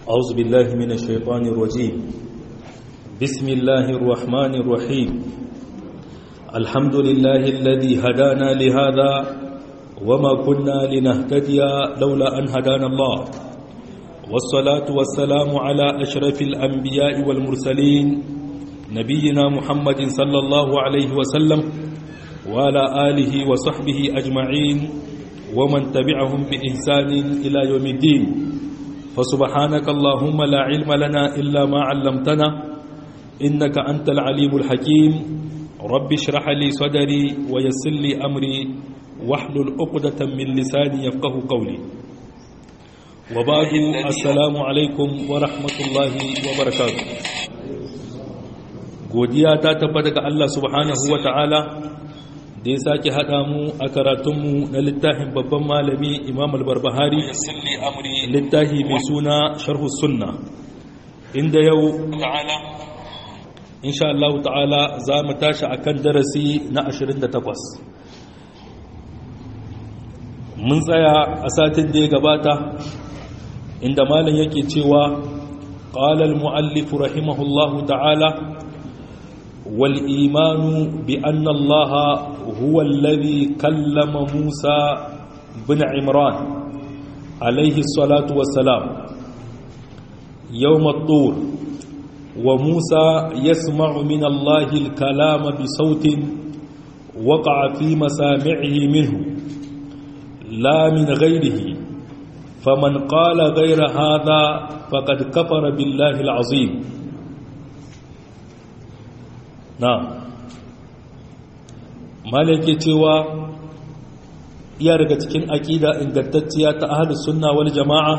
أعوذ بالله من الشيطان الرجيم بسم الله الرحمن الرحيم الحمد لله الذي هدانا لهذا وما كنا لنهتدي لولا أن هدانا الله والصلاة والسلام على أشرف الأنبياء والمرسلين نبينا محمد صلى الله عليه وسلم وعلى آله وصحبه أجمعين ومن تبعهم بإحسان إلى يوم الدين فسبحانك اللهم لا علم لنا إلا ما علمتنا إنك أنت العليم الحكيم رب اشرح لي صدري ويسر لي أمري واحلل عقدة من لساني يفقه قولي وبعد السلام عليكم ورحمة الله وبركاته godiya ta tabbata ga Allah subhanahu wa ta'ala da ya sake haɗa mu a karatunmu na littafin babban malami imam al-barbahari littafi mai suna sharhu sunna inda yau insha Allah ta'ala za mu tashi akan darasi na 28 mun tsaya a satin da ya gabata inda malam yake cewa قال المؤلف رحمه الله تعالى والإيمان بأن الله هو الذي كلم موسى بن عمران عليه الصلاة والسلام يوم الطور وموسى يسمع من الله الكلام بصوت وقع في مسامعه منه لا من غيره فمن قال غير هذا فقد كفر بالله العظيم na malake cewa iya daga cikin aƙida ingantacciya ta ahlus sunna wal jama'a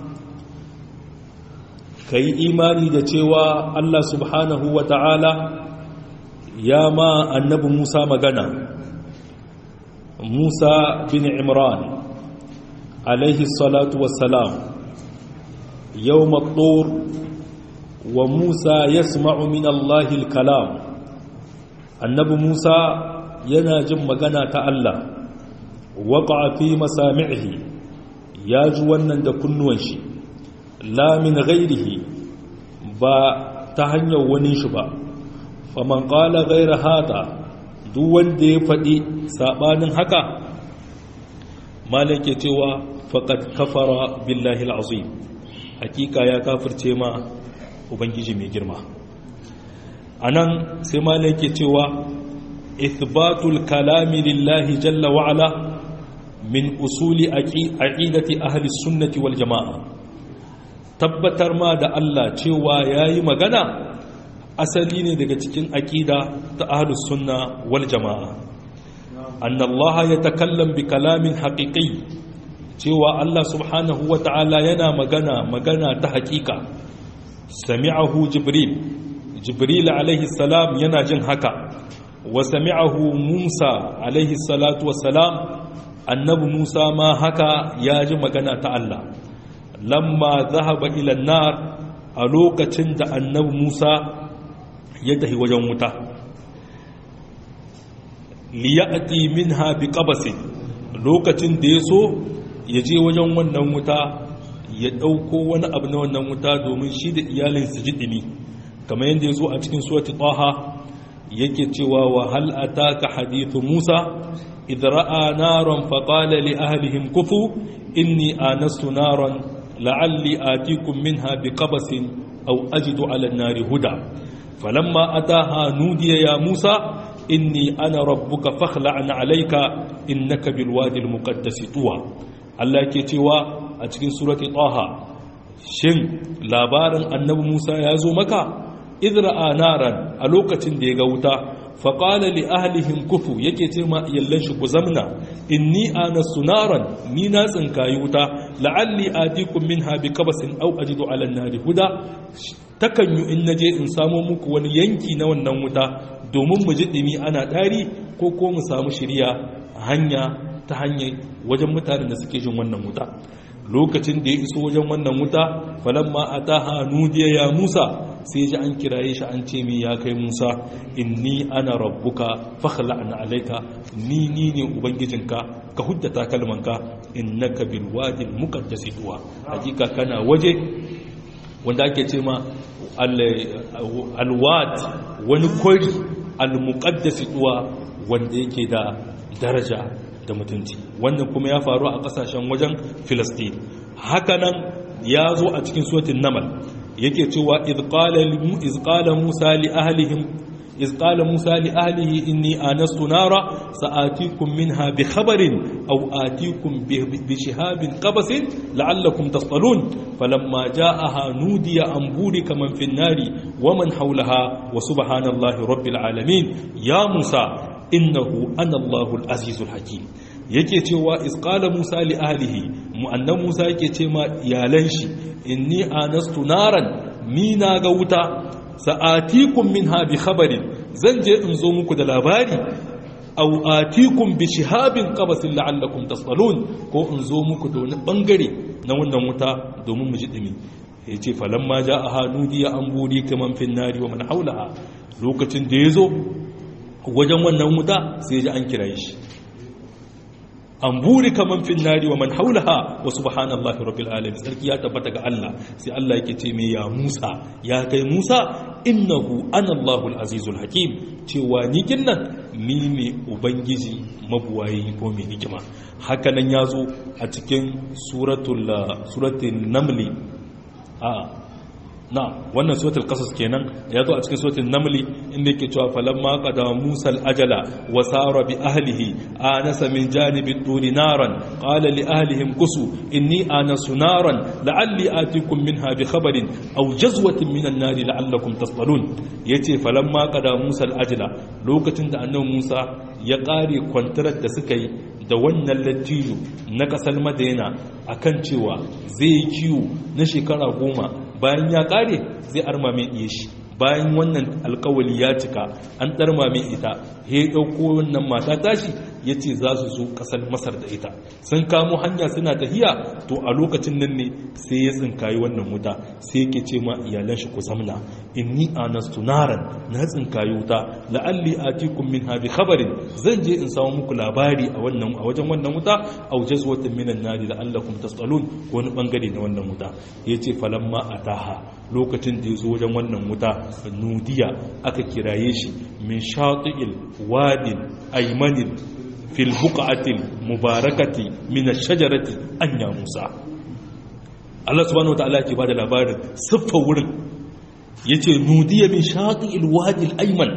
kai imani da cewa Allah subhanahu wa ta'ala ya ma annabi Musa magana Musa bin Imran alaihi salatu wassalam yawm at-tur wa Musa yasma'u min Allahil kalam annabi musa yana jin magana ta allah waƙa fi masami'ihi ya ji wannan da kunnuwan shi lamin gairihi ba ta hanyar wani shi ba faman ƙala gaira hata duk wanda ya faɗi saɓanin haka malake cewa faƙad kafara billahi al'azim hakika ya kafirce ma ubangiji mai girma a nan sai malai ke cewa ithbatul kalami lillahi jalla wa'ala min usuli aqidati ahli sunnati wal jama'a tabbatar ma da Allah cewa yayi magana asali ne daga cikin aqida ta ahli sunna wal jama'a anna Allah yatakallam bi kalamin haqiqi cewa Allah subhanahu wa ta'ala yana magana magana ta haƙiƙa sami'ahu jibril jibril alaihi salam yana jin haka wa sami'ahu musa alaihi salatu wassalam annabi musa ma haka ya ji magana ta Allah lamma zahaba ila nar a lokacin da annabi musa ya tafi wajen wuta liya'ti minha biqabasin lokacin da ya so ya je wajen wannan wuta ya dauko wani abu na wannan wuta domin shi da iyalinsa ji dimi kamar yadda ya zo a cikin suwati taha yake cewa wa hal ataka hadithu musa idra'a naran faqala li ahlihim kufu inni anastu naran la'alli atikum minha biqabasin aw ajidu 'ala an-nari huda falamma ataha nudiya ya musa inni ana rabbuka fakhla'na 'alayka innaka bilwadi al-muqaddas tuwa Allah yake cewa a cikin surati taha shin labarin annabi musa ya zo maka idra'a naran a lokacin da ya ga wuta faƙala li ahlihim kufu yake ce ma yallan shi ku zamna inni anastu naran ni na tsinkayi wuta la'alli atikum minha bi qabasin aw ajidu 'ala an-nari huda takan yi in naje in samo muku wani yanki na wannan wuta domin mu ji dimi ana dari ko ko mu samu shiriya hanya ta hanyar wajen mutanen da suke jin wannan wuta lokacin da ya iso wajen wannan wuta falamma ataha nudiya ya Musa sai ji an kiraye shi an ce mi ya kai Musa inni ana rabbuka fakhla'na alayka ni ni ne ubangijinka ka hujjata kalmanka innaka bil wadi al muqaddas tuwa hakika kana waje wanda ake ce ma alwad wani kwari almuqaddasi duwa wanda yake da daraja da mutunci wannan kuma ya faru a kasashen wajen filistin hakanan ya zo a cikin suwatin namal yake cewa izqala musa li ahlihim إذ قال موسى لأهله إني آنست نارا سآتيكم منها بخبر أو آتيكم بشهاب قبس لعلكم تصطلون فلما جاءها نودي أن بورك من في النار ومن حولها وسبحان الله رب العالمين يا موسى إنه أنا الله العزيز الحكيم yake cewa isqala musa li ahlihi mu'annan musa yake ce ma iyalan shi inni anastu naran ni na ga wuta sa'atikum minha bi khabarin zan je in zo muku da labari aw atikum bi shihabin qabasin la'allakum tasalun ko in zo muku da wani bangare na wannan wuta domin mu ji dimi yace falamma ja'aha nudiya an buri kaman fin nari wa man haulaha lokacin da yazo wajen wannan wuta sai ji an kiraye shi an buri kaman fin nari wa man haulaha wa subhanallahi rabbil alamin sarki ya tabbata ga Allah sai Allah yake ce me ya Musa ya kai Musa innahu ana Allahul azizul hakim cewa ni kinnan ni ne ubangiji mabuwayi ko mai hikima haka nan yazo a cikin suratul suratul namli a na wannan suratul qasas kenan ya zo a cikin suratul namli inda yake cewa falamma qada musa al-ajala wa sara bi ahlihi anasa min janibi turi naran qala li ahlihim kusu inni anasu naran la'alli atikum minha bi khabarin aw jazwatin min an-nari la'allakum tasbalun yace falamma qada musa al-ajala lokacin da annabi musa ya kare kwantarar da suka yi da wannan lattijo na kasar madina akan cewa zai yi kiwo na shekara goma bayan ya kare zai arma mai iya shi bayan wannan alkawali ya cika an ɗarma mai ita ya ɗauko wannan mata tashi ya ce za su zo ƙasar masar da ita sun kamo hanya suna tahiya to a lokacin nan ne sai ya tsinkayi wannan wuta sai yake ce ma iyalan shi ku zamna inni anastu naran na tsinkayi wuta la'alli atikum min habi khabarin zan je in samu muku labari a wannan a wajen wannan wuta aw jazwatin minan nari la'allakum tasalun ko wani bangare na wannan wuta yace falamma ataha lokacin da ya zo wajen wannan wuta nudiya aka kiraye shi min shati'il wadin aymanin fil buqatil mubarakati min ash-shajarati anya musa Allah subhanahu wa ta'ala ke bada labarin siffa wurin yace nudiya min shati'il wadil ayman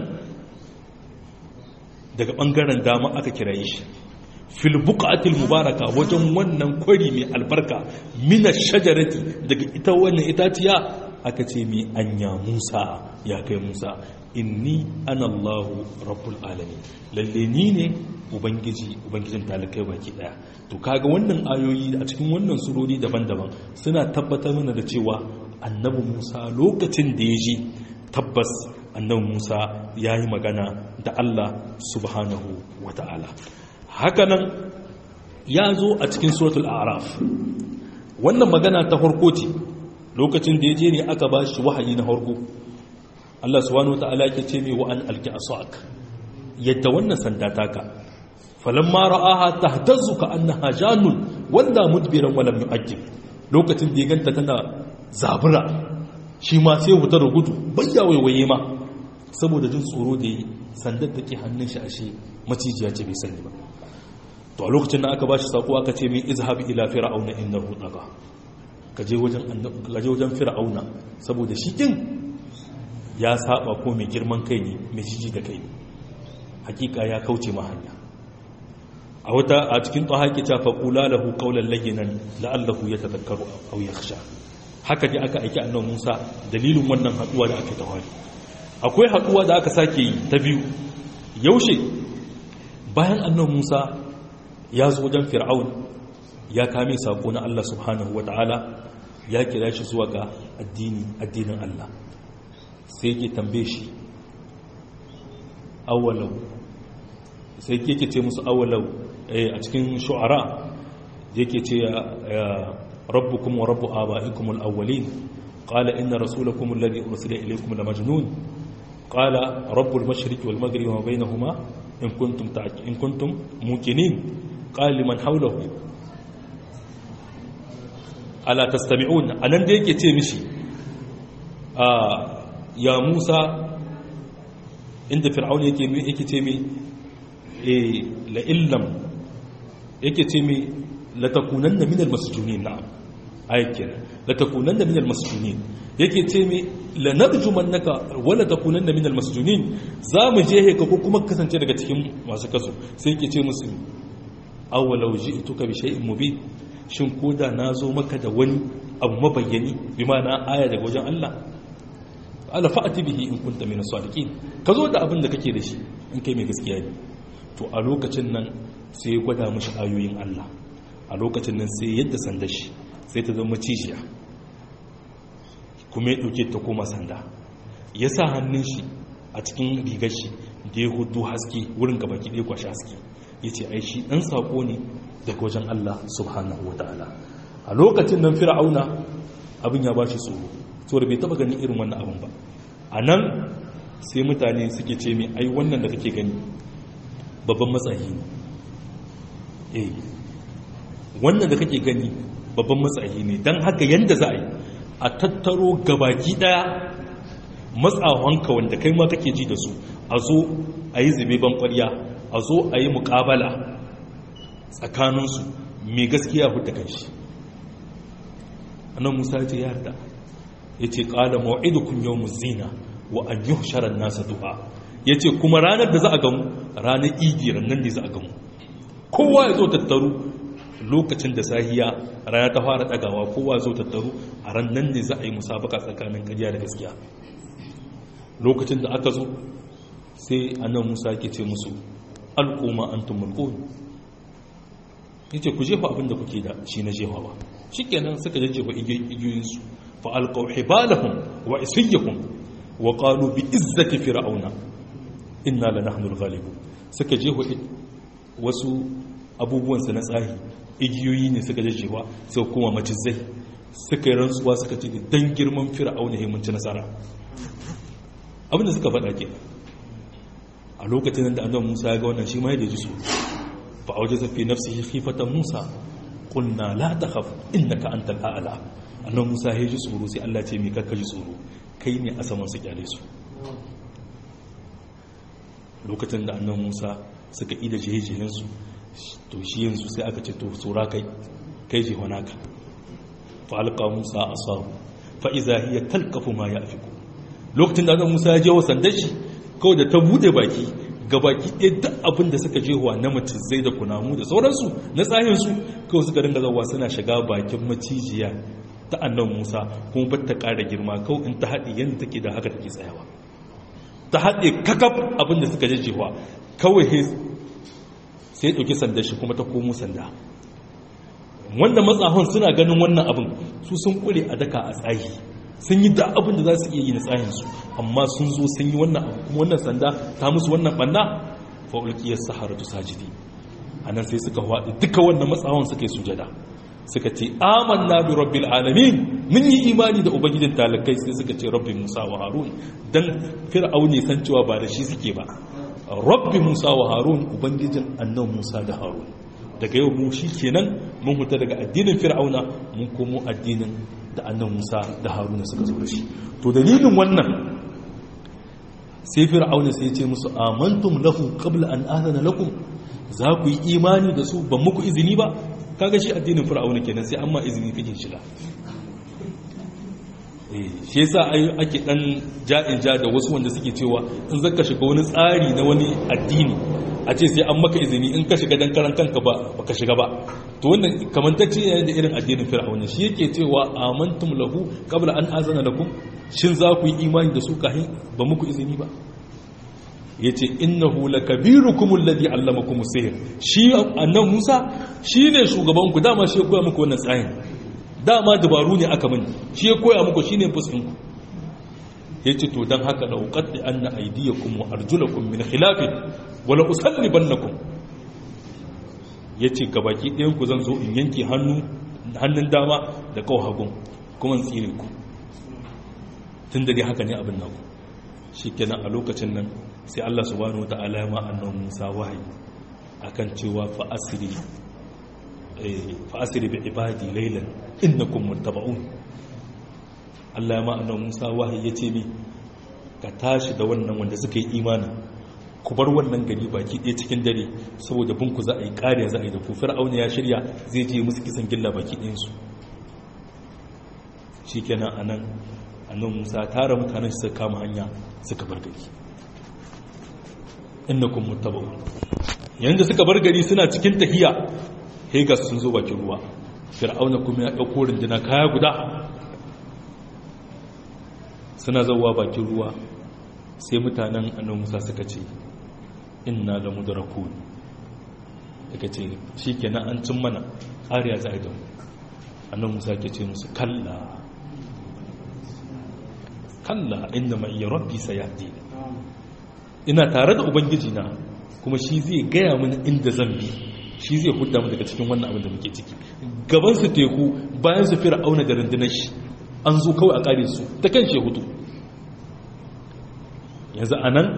daga bangaren dama aka kiraye shi fil buqatil mubaraka wajen wannan kwari mai albarka min ash-shajarati daga ita wannan itaciya aka ce mi anya musa ya kai musa inni ana allahu rabbul alamin lalle ni ne ubangiji ubangijin talakai baki daya to kaga wannan ayoyi a cikin wannan surori daban-daban suna tabbatar mana da cewa annabi musa lokacin da ya ji tabbas annabi musa ya yi magana da allah subhanahu wa ta'ala hakanan ya zo a cikin suratul araf wannan magana ta farko ce lokacin da ya je ne aka ba shi wahayi na harko Allah subhanahu wata'ala yake ce mai wa'an alki asak yadda wannan sanda taka falamma ra'aha tahtazzu ka annaha janun wanda mudbiran walam yu'ajjib lokacin da ya ganta tana zabura shi ma sai wuta da gudu bayya waiwaye ma saboda jin tsoro da yi sandar da ke hannun shi ashe macijiya ce bai sani ba to a lokacin da aka ba shi sako aka ce mai izhab ila fir'auna innahu tagha kaje wajen fir'auna saboda shi din ya saba ko mai girman kai ne mai jiji da kai hakika ya kauce ma hanya a wata a cikin tsaha ke ta faƙula lahu ƙaunar laginan la'allahu ya tazakkaru aw yakhsha haka ne aka aiki annabi Musa dalilin wannan haduwa da aka tawali akwai haduwa da aka sake yi ta biyu yaushe bayan annabi Musa ya zo wajen fir'aun ya kame sako na Allah subhanahu wataala ya kira shi zuwa ga addini addinin Allah sai yake tambaye shi awalau sai yake ce musu awalau a cikin shu'ara yake ce rabbukum wa rabbu aba'ikum al-awwalin qala inna rasulakum alladhi ursila ilaykum la majnun qala rabbul mashriqi wal maghribi wa bainahuma in kuntum in kuntum muqinin qala liman hawlahu ala tastami'un anan da yake ce mishi ya musa inda fir'aun yake yake ce mi eh la illam yake ce mi la takunanna min al-masjunin na'am aykin la takunanna min al-masjunin yake ce mi la narjumannaka wala takunanna min al-masjunin za mu je ka ko kuma kasance daga cikin masu kaso sai yake ce musu awalau ji'tuka bi shay'in mubin shin koda nazo maka da wani abu mabayyani bi ma'ana aya daga wajen Allah ala fa'ati bihi in kunta min as-sadiqin ka zo da abin da kake da shi in kai mai gaskiya ne to a lokacin nan sai ya gwada mishi ayoyin Allah a lokacin nan sai yadda sanda shi sai ta zama cijiya kuma ya dauke ta koma sanda ya sa hannun shi a cikin rigar shi da ya hudu haske wurin gaba ki ɗaya kwashi haske ya ce ai shi ɗan saƙo ne daga wajen Allah subhanahu wa ta'ala a lokacin nan fir'auna abin ya ba shi tsoro saboda bai taba ganin irin wannan abin ba a nan sai mutane suke ce mai ai wannan da kake gani babban matsayi ne eh wannan da kake gani babban matsayi ne don haka yadda za a yi a tattaro gabaki daya matsawanka wanda kai ma kake ji da su a zo a yi zube ban kwarya a zo a yi mukabala tsakaninsu mai gaskiya hudu kan shi annan musa ce ya yarda ya ce ƙada ma'idukun yau zina wa an yi sharar nasa du'a ya ce kuma ranar da za a gamu ranar igiran nan ne za a gamu kowa ya zo tattaru lokacin da sahiya rana ta fara ɗagawa kowa ya zo tattaru a ran nan ne za a yi musabaka tsakanin ƙarya da gaskiya lokacin da aka zo sai annan musa ke ce musu al'umma an tumulkun ya ce ku jefa abinda kuke da shi na jefawa shi kenan suka jajjefa igiyoyinsu fa'alƙau hibalahun wa isiyyahun wa ƙalu bi izzati fir'auna inna la nahnul ghalibu suka jefa wasu abubuwansa na tsahi igiyoyi ne suka jajjefa sai kuma macizai suka yi rantsuwa suka ce dan girman fir'auna ya mun ci nasara abinda suka faɗa ke a lokacin da annabi Musa ya ga wannan shi ma ya ji su fa awjasa fi nafsihi khifatan Musa qulna la takhaf innaka antal a'la annabi Musa ya ji tsoro sai Allah ce me karka ji tsoro kai ne a saman su kyale su lokacin da annabi Musa suka ida jejejen su to shi yanzu sai aka ce to tsora kai kai je ka fa alqa Musa asahu fa idza hiya talqafu ma yafiku lokacin da annabi Musa ya je wa sandar shi kawai da ta bude baki ga baki ɗaya duk abin da suka je wa na macizai da kunamu da sauransu na tsahinsu kawai suka ringa zawa suna shiga bakin macijiya ta annan musa kuma ba ta ƙara girma kawai in ta haɗe yadda take da haka take tsayawa ta haɗe kakaf abin da suka jajjewa kawai sai ɗauki sanda shi kuma ta komo sanda wanda matsahon suna ganin wannan abin su sun kure a daka a tsayi sun yi da abin da za su iya yi na tsahinsu amma sun zo sun yi wannan abu kuma wannan sanda ta musu wannan banna fa'ulkiyar saharatu sajidi a nan sai suka waɗi duka wannan matsawon suka yi sujada suka ce amanna bi rabbil alamin mun yi imani da ubangijin talakai sai suka ce rabbi musa wa harun dan fir'auni san cewa ba da shi suke ba rabbi musa wa harun ubangijin annan musa da harun daga yau mu shi kenan mun huta daga addinin fir'auna mun komo addinin da annan musa da haruna suka zo da shi to dalilin wannan sai fir'auna sai ce musu amantum lahu qabla an adana lakum za ku yi imani da su ban muku izini ba kaga shi addinin fir'auna kenan sai amma izini kake shiga eh shi yasa ake dan ja'in ja da wasu wanda suke cewa in zaka shiga wani tsari na wani addini a ce sai an maka izini in ka shiga dan karan kanka ba baka shiga ba to wannan kamantacce ne da irin addinin fir'auna shi yake cewa amantum lahu qabla an azana lakum shin za ku yi imani da su kahin ba muku izini ba yace innahu lakabirukum alladhi allamakum sihr shi annan Musa shine shugaban ku dama shi ya koya muku wannan tsayin dama dabaru ne aka mani shi ya koya muku shine fusin ku yace to dan haka la uqaddi anna aydiyakum wa arjulakum min khilaf wa la usallibannakum yace gabaki ɗayan ku zan zo in yanke hannu hannun dama da kawo hagun kuma in tsire ku tun da dai haka ne abin naku shikenan a lokacin nan sai Allah subhanahu wataala ya ma annabi Musa wahayi akan cewa fa asri fa asri bi ibadi laylan innakum muttaba'un Allah ya ma'anar Musa wahayi ya ce mi ka tashi da wannan wanda suka yi imanin ku bar wannan gari baki ɗaya cikin dare saboda binku za a yi ƙariya za a yi da ku fir'auna ya shirya zai je musu kisan gilla baki ɗayansu shi kenan a nan annan musa tara mutanen suka kama hanya suka bar gari inda kun mutaba yanzu suka bar gari suna cikin tahiya hegas sun zo bakin ruwa fir'auna kuma ya ɗauko rindina kaya guda suna zauwa bakin ruwa sai mutanen annan musa suka ce inna da mudraku daga ce shi kenan an cin mana ƙariya za a yi da mu annan musa ke ce musu kalla kalla inda mai yi rabbi sayadi ina tare da ubangiji na kuma shi zai gaya mini inda zan bi shi zai hudda mu daga cikin wannan abin da muke ciki gaban su teku bayan su fira auna da rundunar shi an zo kawai a kare su ta kan shehutu yanzu a nan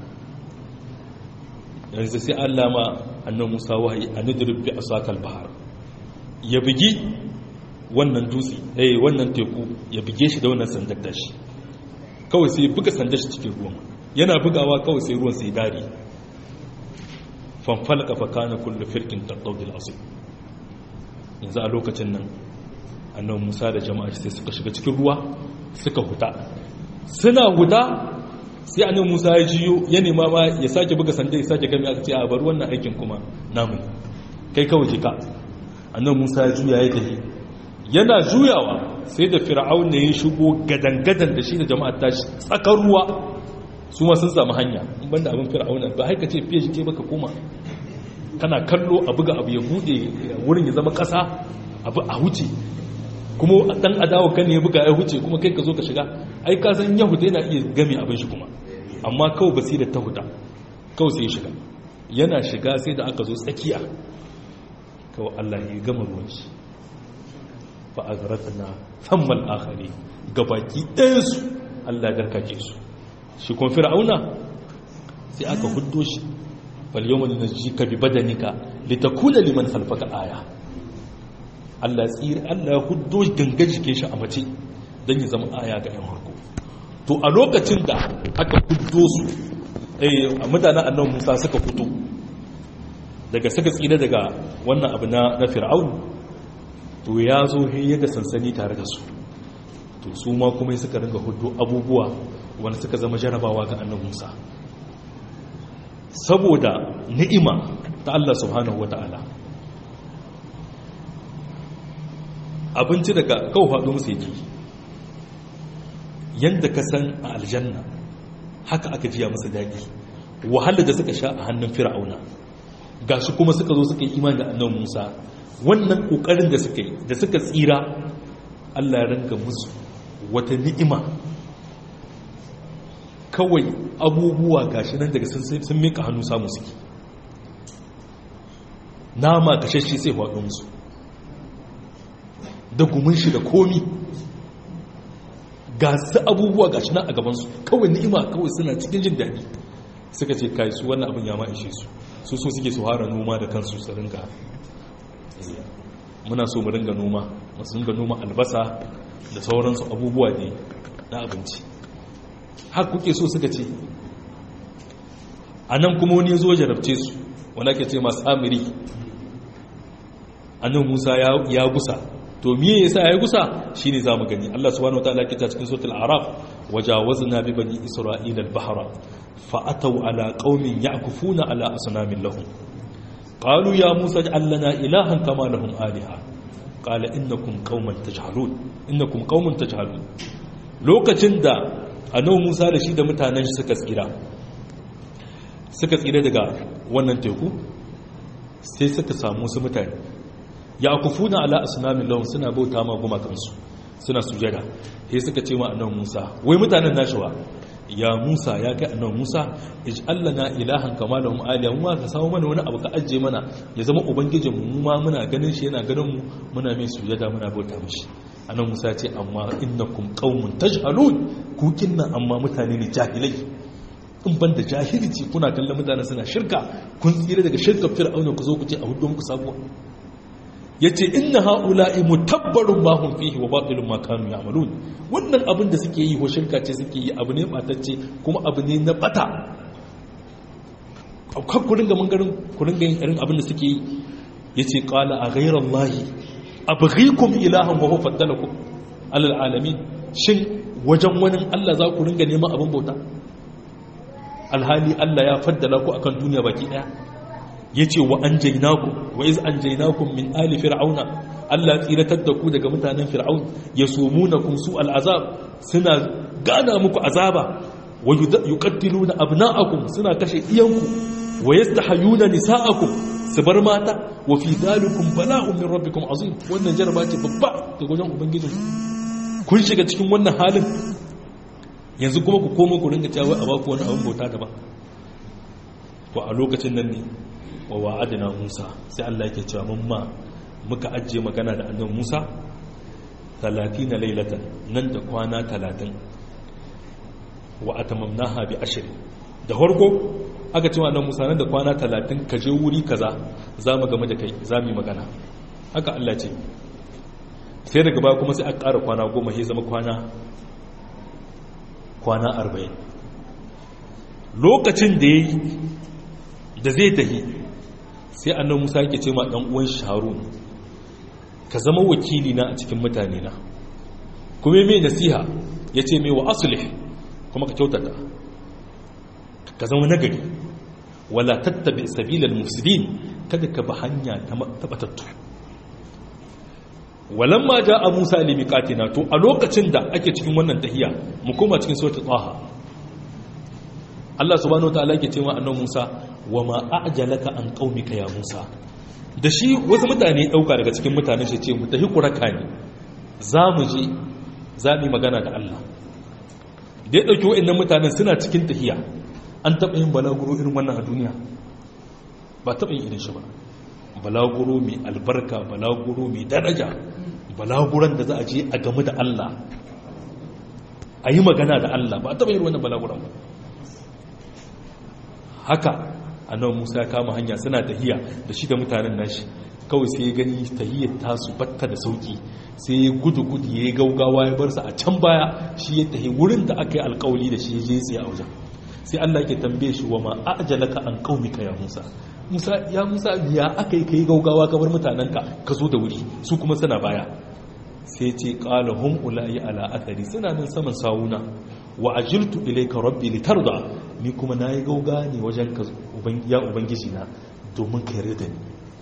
yanzu sai allah ma annan musa wahayi a nidirin bi a sakal bahar ya bugi wannan dutse eh wannan teku ya buge shi da wannan sandar dashi kawai sai buga sandar shi cikin ruwan yana bugawa kawai sai ruwan sai dare fanfalka fa kana kullu firkin taqawdil asib yanzu a lokacin nan annabi Musa da jama'a sai suka shiga cikin ruwa suka huta suna huta sai annabi Musa ya jiyo ya nema ma ya sake buga sandar ya sake gami aka ce a bar wannan aikin kuma namu kai kawai jika annabi Musa ya juya ya tafi yana juyawa sai da fir'aun ne ya shigo gadan-gadan da shi da jama'ar tashi tsakar ruwa su ma sun samu hanya in banda abin fir'aun ba haika ce fiye shike baka koma kana kallo a buga abu ya bude wurin ya zama kasa abu a huce kuma dan adawa kan ya buga ya huce kuma kai ka zo ka shiga ai ka san yahuda yana iya game abin shi kuma amma kawai basira ta huda kawai sai ya shiga yana shiga sai da aka zo tsakiya kawai Allah ya gama ruwan shi fa azratna thammal akhari gabaki ɗayansu Allah ya darkake su shi kun fir'auna sai aka huddo shi fal yawma nunjika bi badanika litakuna liman khalfaka aya Allah tsira Allah ya huddo gangan jikin shi a mace dan ya zama aya ga yan harko to a lokacin da aka huddo su eh mutanen annabi Musa suka fito daga suka tsira daga wannan abu na na fir'aun to ya zo ya ga sansani tare da su to su ma kuma suka ringa hudu abubuwa wanda suka zama jarabawa ga annabi Musa saboda ni'ima ta Allah subhanahu wata'ala abinci daga kawo faɗo musu yake yadda ka san a aljanna haka aka jiya masa daɗi wahala da suka sha a hannun fir'auna ga shi kuma suka zo suka yi imani da annabi musa wannan ƙoƙarin da suka yi da suka tsira allah ya ranka musu wata ni'ima kawai abubuwa gashi nan daga sun mika hannu samu suke nama kashashe sai faɗo musu da gumin shi da komi ga su abubuwa gashi nan a gabansu kawai ni'ima kawai suna cikin jin daɗi suka ce kai su wannan abin ya ma ishe su su so suke su hara noma da kansu su ringa muna so mu ringa noma masu ringa noma albasa da sauransu abubuwa ne na abinci har kuke so suka ce a nan kuma wani zo jarabce su wanda ke ce masu amiri annan musa ya gusa to miye yasa ya gusa shine zamu gani Allah subhanahu wataala ke ta cikin suratul araf wajawazna bi bani isra'ila al-bahra fa ataw ala qaumin ya'kufuna ala asnamin lahum qalu ya musa ij'al lana ilahan kama lahum aliha qala innakum qauman tajhalun innakum qauman tajhalun lokacin da annabi Musa da shi da mutanen shi suka tsira suka tsira daga wannan teku sai suka samu su mutane ya kufuna ala asnamin lahum suna bauta ma gumakansu suna sujada sai suka ce ma annabi Musa wai mutanen nashi wa ya Musa ya kai annabi Musa ij'al lana ilahan kama lahum alihan wa ka samu mana wani abu ka ajje mana ya zama ubangijin mu ma muna ganin shi yana ganin mu muna mai sujada muna bauta mishi annabi Musa ya ce amma innakum qaumun tajhalun ku kinna amma mutane ne jahilai in ban da jahilci kuna kallon mutane suna shirka kun tsira daga shirka fir'auna ku zo ku ce a hudu muku sabuwa yace inna haula'i mutabbarun ma hum fihi wa batilun ma kanu ya'malun wannan abin da suke yi ko shirka ce suke yi abu ne batacce kuma abu ne na bata kan ku ringa mangarin ku ringa yin irin abin da suke yi yace qala a ghayra allahi abghikum ilahan wa huwa faddalakum alal alamin shin wajen wani Allah za ku ringa neman abin bauta alhali Allah ya faddala ku akan duniya baki daya yace wa anjaynakum wa iz anjaynakum min ali fir'auna Allah tsiratar da ku daga mutanen fir'aun yasumunakum su al'azab suna gana muku azaba wa yuqattiluna abna'akum suna kashe iyanku wa yastahayuna nisa'akum su bar mata wa fi dalikum bala'un min rabbikum azim wannan jaraba ce babba daga wajen ubangijinku kun shiga cikin wannan halin yanzu kuma ku koma ku ringa cewa a baku wani abin bauta daban to a lokacin nan ne wa wa'adina Musa sai Allah yake cewa mun ma muka ajiye magana da annabi Musa 30 lailatan nan da kwana 30 wa atamamnaha bi ashri da farko aka cewa annabi Musa nan da kwana 30 ka je wuri kaza za mu game da kai za mu yi magana haka Allah ce sai daga baya kuma sai aka ƙara kwana goma sai zama kwana kwana arba'in lokacin da ya yi da zai tahi sai annan musa yake ce ma ɗan uwan shaharun ka zama wakili na a cikin mutane na kuma mai nasiha ya ce mai wa asulih kuma ka kyautata ka zama nagari wala tattabi sabilal mufsidin kada ka ba hanya ta batattu walamma a Musa limiqatina to a lokacin da ake cikin wannan tahiya mu koma cikin suratul taha Allah subhanahu wataala yake cewa annabi Musa wama a'jalaka an qaumika ya Musa da shi wasu mutane dauka daga cikin mutanen shi ce mu tahi kuraka ne zamu je zamu magana da Allah da ya dauki wayannan mutanen suna cikin tahiya an taba yin balaguro irin wannan a duniya ba taba yin irin shi ba balaguro mai albarka balaguro mai daraja balaguran da za a je a game da Allah a yi magana da Allah ba a taɓa yin wannan balaguran ba haka annabi Musa ya kama hanya suna tahiya da shi da mutanen nashi kawai sai ya gani tahiyar tasu batta da sauki sai ya gudu gudu ya gaugawa ya bar su a can baya shi ya tahi wurin da aka yi alkawali da shi ya je tsaye a wajen sai Allah yake tambaye shi wa ma ajalaka an qaumika ya Musa Musa ya Musa ya aka yi kai gaugawa ka bar mutanenka ka zo da wuri su kuma suna baya sai ce qala hum ulai ala athari suna nan saman sawuna wa ajiltu ilayka rabbi litarda ni kuma nayi gauga ne wajen ka ya ubangiji na domin ka yarda da ni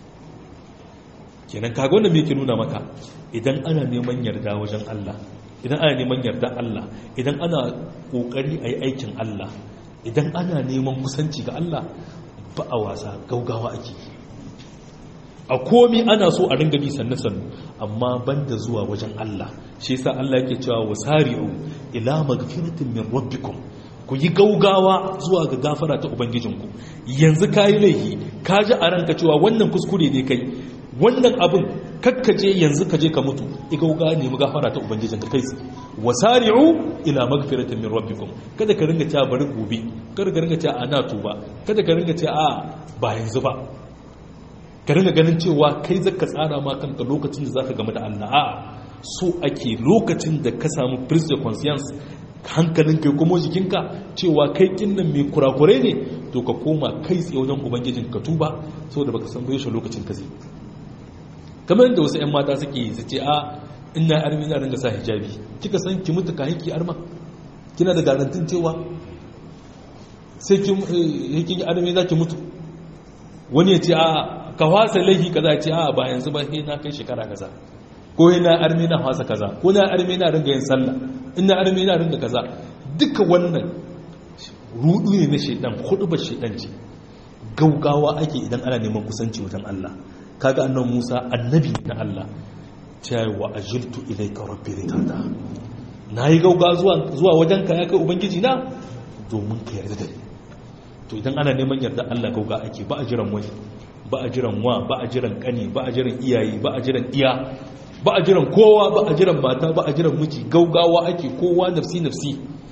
kenan kaga wannan me yake nuna maka idan ana neman yarda wajen Allah idan ana neman yarda Allah idan ana kokari ayi aikin Allah idan ana neman kusanci ga Allah ba a wasa gaugawa ake a komi ana so a ringa bi sannu sannu amma banda zuwa wajen Allah shi yasa Allah yake cewa wasari'u ila magfiratin min rabbikum ku yi gaugawa zuwa ga gafara ta ubangijinku yanzu kayi laifi ka ji a ranka cewa wannan kuskure ne kai wannan abin kakkaje yanzu ka je ka mutu i gauga ne mu gafara ta ubangijinka kai wasari'u ila magfiratin min rabbikum kada ka ringa cewa bari gobe kada ka ringa cewa ana tuba kada ka ringa cewa a ba yanzu ba ka ringa ganin cewa kai zaka tsara ma kanka lokacin da zaka game da Allah a so ake lokacin da ka samu prise de conscience hankalin kai kuma jikinka cewa kai kinnan mai kurakurai ne to ka koma kai tsaye wajen ubangijin ka tuba saboda baka san bai lokacin ka zai kamar yadda wasu 'yan mata suke yi su ce a ina armi na ringa sa hijabi kika san ki mutu ka haiki arma kina da garantin cewa sai kin yi armi za ki mutu wani ya ce a ka wasa laifi kaza ce a ba yanzu ba sai na kai shekara kaza ko yana armi na wasa kaza ko na armi na ringa yin sallah ina armi na ringa kaza duka wannan rudu ne na shedan hudu ba shedan ce gaugawa ake idan ana neman kusanci wajen Allah kaga annan Musa annabi na Allah ta wa ajiltu ilayka rabbi litada nayi gauga zuwa zuwa wajenka ya kai ubangiji na domin ka yarda da ni to idan ana neman yarda Allah gauga ake ba a jiran wani ba a jiran wa ba a jiran kani ba a jiran iyaye ba a jiran iya ba a jiran kowa ba a jiran mata ba a jiran miji gaugawa ake kowa nafsi nafsi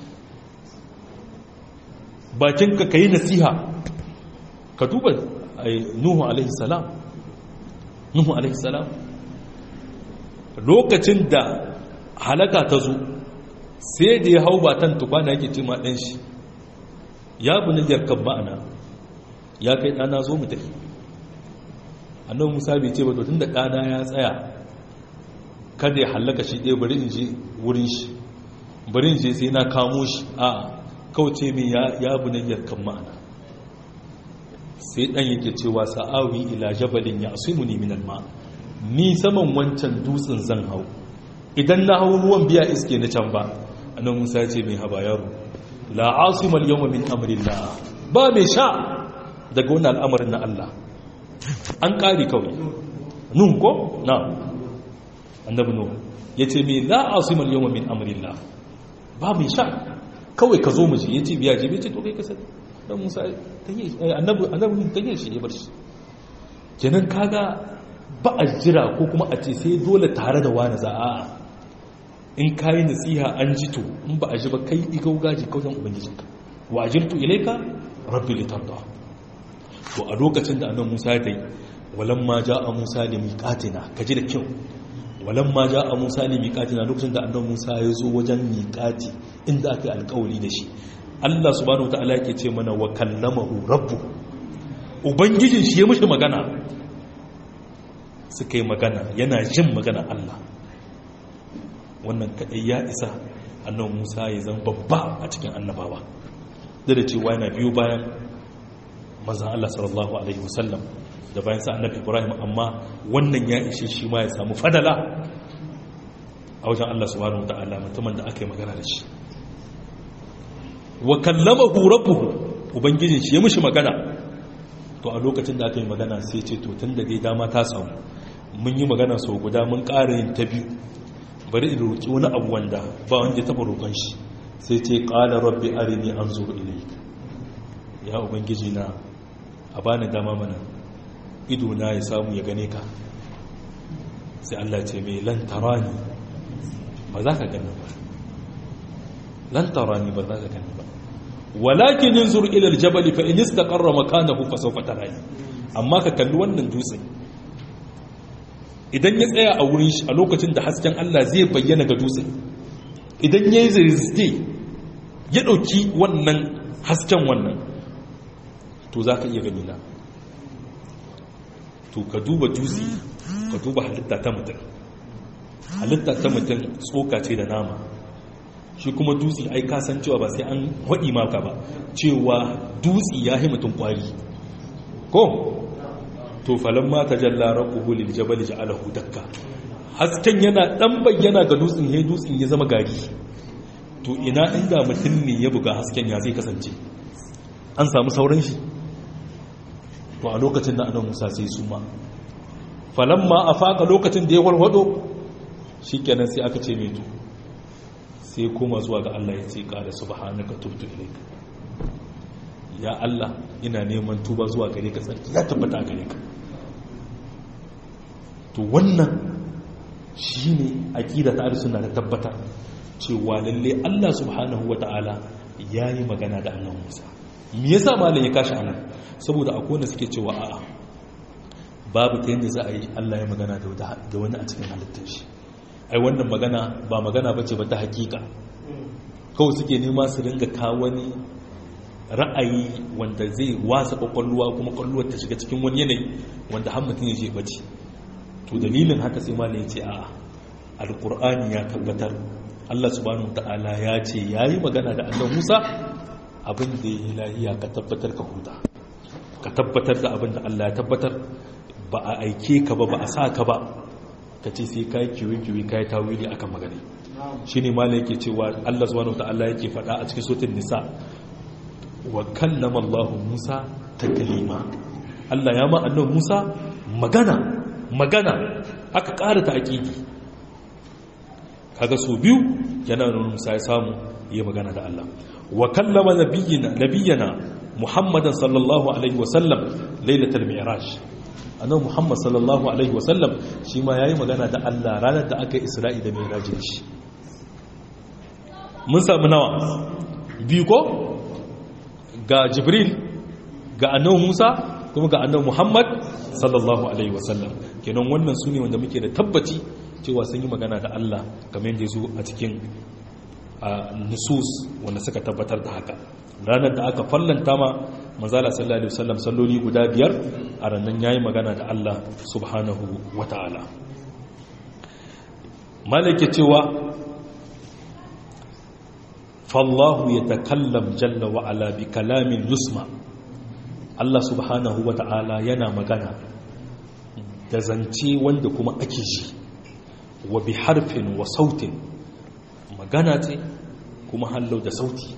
bakinka ka yi nasiha ka duba nuhu alaihi salam nuhu alaihi salam lokacin da halaka ta zo sai da ya hau batan tukwana yake ce ma ɗan shi ya bunin yarkar ma'ana ya kai ɗana zo mu tafi annan musa bai ce ba to tun da ɗana ya tsaya kada ya hallaka shi ɗaya bari in je wurin shi bari in je sai na kamo shi a kauce min ya bunin yarkar ma'ana sai ɗan yake cewa sa'awi ila jabalin ya asimu ni minal ma ni saman wancan dutsen zan hau idan na hau ruwan biya iske na can ba annan musa ce mai haba yaro la asimal yawma min amrillah ba mai sha daga wannan al'amarin na Allah an kare kawai nun ko na annabi nuhu yace me la asimal yawma min amrillah ba mai sha kawai ka zo mu je yace biya je ce to kai ka sani dan musa tayi annabi annabi tayi shi ya bar shi kenan kaga ba a jira ko kuma a ce sai dole tare da wani za'a in kayi nasiha an ji to in ba a ji ba kai igau gaji kauyen ubangijinka wa ajirtu ilaika rabbi litarda to a lokacin da annabi Musa ya tayi walam ma jaa Musa li miqatina kaji da kyau walam ma jaa Musa li miqatina lokacin da annabi Musa ya zo wajen miqati inda aka yi alƙawari da shi Allah subhanahu wataala yake ce mana wa kallamahu rabbu ubangijin shi ya mishi magana suka yi magana yana jin magana Allah wannan kadai ya isa annabi Musa ya zama babba a cikin annabawa da da cewa yana biyu bayan manzon Allah sallallahu alaihi wasallam da bayan sa annabi Ibrahim amma wannan ya ishe shi ma ya samu fadala a wajen Allah subhanahu wataala mutumin da aka yi magana da shi wa kallamahu rabbuhu ubangijin shi ya mishi magana to a lokacin da aka yi magana sai ce to tun da dai dama ta samu mun yi magana sau guda mun ƙara yin ta biyu bari in roƙi wani abu wanda ba wanda ya taɓa roƙon shi sai ce ƙala rabbi arini an zo ilaika ya ubangiji na a bani dama mana ido na ya samu ya gane ka sai Allah ce mai lantarani ba za ka gani ba lantarani ba za ka gani ba walakin yanzur ila aljabal fa in istaqarra makanahu fa sawfa tarani amma ka kalli wannan dutse idan ya tsaya a wurin shi a lokacin da hasken Allah zai bayyana ga dutse idan yayi zirzge ya dauki wannan hasken wannan to zaka iya gani na to ka duba dutse ka duba halitta ta mutum halitta ta mutum tsoka ce da nama shi kuma dutse ai kasan cewa ba sai an waɗi maka ba cewa dutse ya yi mutum ƙwari ko to falon mata jalla rabbuhu lil jabal ja'alahu dakka hasken yana dan bayyana ga dutsen he dutsen ya zama gari to ina inda mutum ne ya buga hasken ya zai kasance an samu sauran shi to a lokacin da annabi Musa sai su ma falamma afaka lokacin da ya warwado shikenan sai aka ce mai to sai koma zuwa ga Allah ya ce ƙada subhanaka tubtu ilayka ya Allah ina neman tuba zuwa gare ka tsarki ya tabbata gare ka to wannan shine aqida ta sunna ta tabbatar cewa lalle Allah subhanahu wataala yayi magana da annabi Musa me yasa malam ya kashi anan saboda akwai wanda suke cewa a'a babu ta yanda za a yi Allah ya magana da wani a cikin halittar shi ai wannan magana ba magana bace ba ta hakika kawai suke nema su ringa kawo wani ra'ayi wanda zai wasa kwakwalwa kuma kwalluwar ta shiga cikin wani yanayi wanda har mutum ya je bace to dalilin haka sai malai ce a alqur'ani ya tabbatar Allah subhanahu ta'ala ya ce yayi magana da annabi Musa abin da ya lahiya ka tabbatar ka huta ka tabbatar da abin da Allah ya tabbatar ba a aike ka ba ba a sa ka ba ka ce sai kayi kiwi-kiwi kayi tawili akan magana shi ne ma yake cewa Allah subhanahu ta'ala yake faɗa a cikin sotin nisa wa kallama Allah Musa taklima Allah ya ma annabi Musa magana magana aka ƙara ta aƙidi kaga so biyu yana nuna Musa ya samu yi magana da Allah wa kallama nabiyyina nabiyyana Muhammadan sallallahu alaihi wa sallam lailatul mi'raj annabi Muhammad sallallahu alaihi wa sallam shi ma yayi magana da Allah ranar da aka yi Isra'i da Mi'raj shi mun samu nawa biyu ko ga Jibril ga annabi Musa kuma ga annabi Muhammad sallallahu alaihi wa sallam kenan wannan sune wanda muke da tabbaci cewa sun yi magana da Allah kamar yadda zo a cikin nusus wanda suka tabbatar da haka ranar da aka fallanta ma manzala sallallahu alaihi wasallam salloli guda biyar a ranar yayi magana da Allah subhanahu wata'ala malaka cewa fallahu yatakallam jalla wa ala bi kalamin yusma Allah subhanahu wata'ala yana magana da zance wanda kuma ake shi wa bi harfin wa sautin magana ce kuma hallau da sauti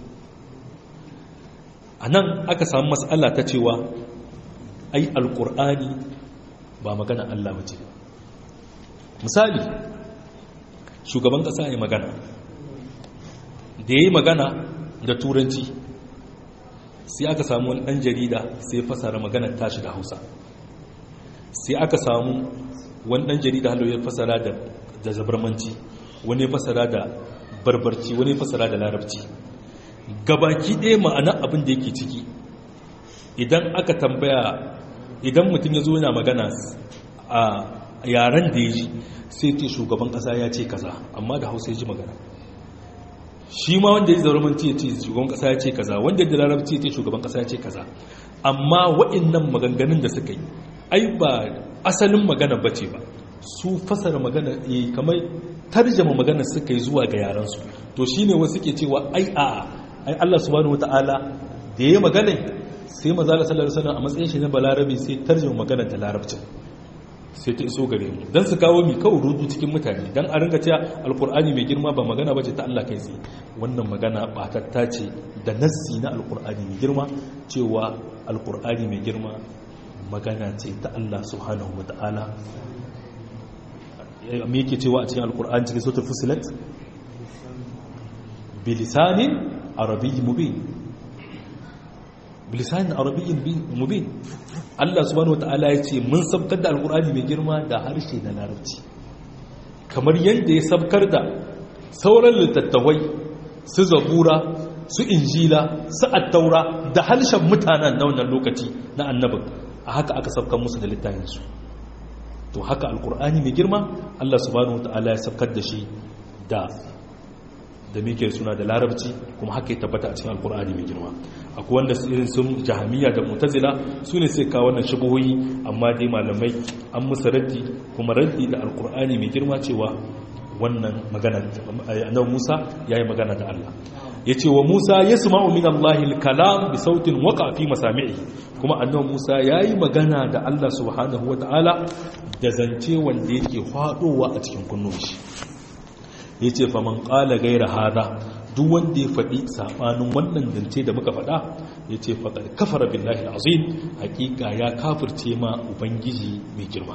a nan aka samu matsala ta cewa ai alkur'ani ba magana Allah wace misali shugaban ƙasa ya magana da ya yi magana da turanci sai aka samu wani ɗan jarida sai ya fasara maganar tashi da hausa sai aka samu wani ɗan jarida halau ya fasara da zabarmanci wani ya fasara da barbarci wani ya fasara da larabci gabaki ɗaya ma'ana abin da yake ciki idan aka tambaya idan mutum ya zo yana magana a yaren da ya ji sai ce shugaban ƙasa ya ce kaza amma da hausa ya ji magana shi ma wanda ya ji zauramanci ya ce shugaban ƙasa ya ce kaza wanda ya ji larabci ya ce shugaban ƙasa ya ce kaza amma wa'innan maganganun da suka yi ai ba asalin magana ba ce ba su fasara magana kamar tarjama magana suka yi zuwa ga yaransu to shine wasu ke cewa ai a'a ai Allah subhanahu wataala da yayi magana sai manzo Allah sallallahu alaihi wasallam a matsayin shi na balarabi sai tarjuma magana da larabcin sai ta iso gare mu dan su kawo mi kawo rudu cikin mutane dan a ringa cewa alqur'ani mai girma ba magana bace ta Allah kai tsaye wannan magana batatta ce da nassi na alqur'ani mai girma cewa alqur'ani mai girma magana ce ta Allah subhanahu wataala me yake cewa a cikin alqur'ani cikin suratul fusilat bilisanin arabiyyi mubin bilisanin arabiyyin mubin Allah subhanahu wataala ya ce mun sabkar da alkur'ani mai girma da harshe na larabci kamar yadda ya sabkar da sauran littattafai su zabura su injila su attaura da harshen mutanen na wannan lokaci na annabin a haka aka sabkar musu da littafinsu to haka alkur'ani mai girma Allah subhanahu wataala ya sabkar da shi da da muke suna da larabci kuma haka ya tabbata a cikin alkur'ani mai girma akwai wanda irin sun jahamiya da mutazila su ne sai kawo wannan shubuhoyi amma dai malamai an musu raddi kuma raddi da alkur'ani mai girma cewa wannan magana annabi Musa yayi magana da Allah yace wa Musa yasma'u min Allahi al-kalam bi sautin waqa fi masami'i kuma annabi Musa yayi magana da Allah subhanahu wata'ala da zance wanda yake fadowa a cikin kunnun shi ya ce faman ƙala gaira hada duk wanda ya faɗi saɓanin wannan zance da muka faɗa ya ce faɗar kafara billahi azim hakika ya kafirce ma ubangiji mai girma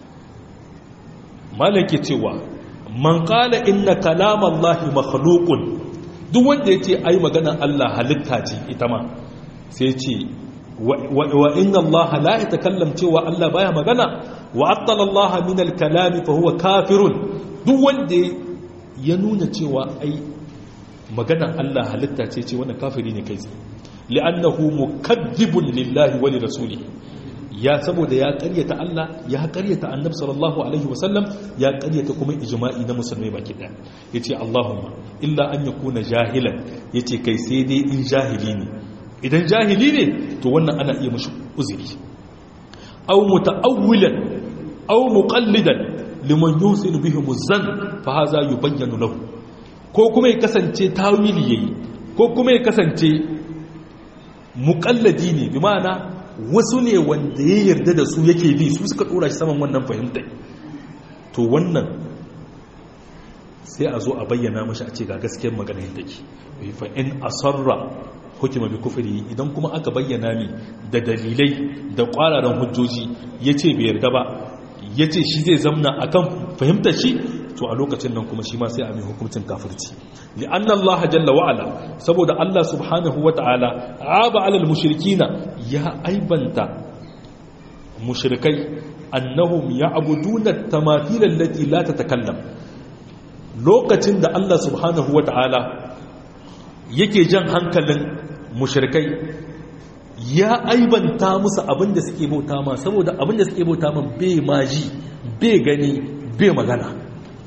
malake cewa man ƙala inna kalamallahi makhluqun duk wanda ya ce ai maganar Allah halitta ce ita ma sai ce wa inna Allah la yatakallam cewa Allah baya magana wa attala Allah min al-kalami fa huwa kafirun duk wanda ya nuna cewa ai maganar Allah halitta ce ce wannan kafiri ne kai tsaye li'annahu mukaddibun lillahi wa lirasulihi ya saboda ya karyata Allah ya karyata annabi sallallahu alaihi wasallam ya karyata kuma ijma'i na musulmai baki daya yace Allahumma illa an yakuna jahilan yace kai sai dai in jahili ne idan jahili ne to wannan ana iya mishi uzuri aw muta'awwilan aw muqallidan liman yusin bihi muzan fa haza yubayyanu lahu ko kuma ya kasance tawili yayi ko kuma ya kasance muqallidi ne bi ma'ana wasu ne wanda ya yarda da su yake bi su suka dora shi saman wannan fahimtai to wannan sai a zo a bayyana mashi a ce ga gaskiyar magana yadda ke fa in asarra hukuma bi kufri idan kuma aka bayyana mi da dalilai da kwararan hujjoji yace bai yarda ba ya ce shi zai zamna a kan fahimtar shi to a lokacin nan kuma shi ma sai a mai hukuncin kafirci li'anna Allah jalla wa'ala saboda Allah subhanahu wa ta'ala aba alal mushrikina ya aibanta mushrikai annahum ya'buduna tamathil allati la tatakallam lokacin da Allah subhanahu wa ta'ala yake jan hankalin mushrikai ya aibanta musu abinda suke bauta ma saboda abinda suke bauta ma bai maji bai gani bai magana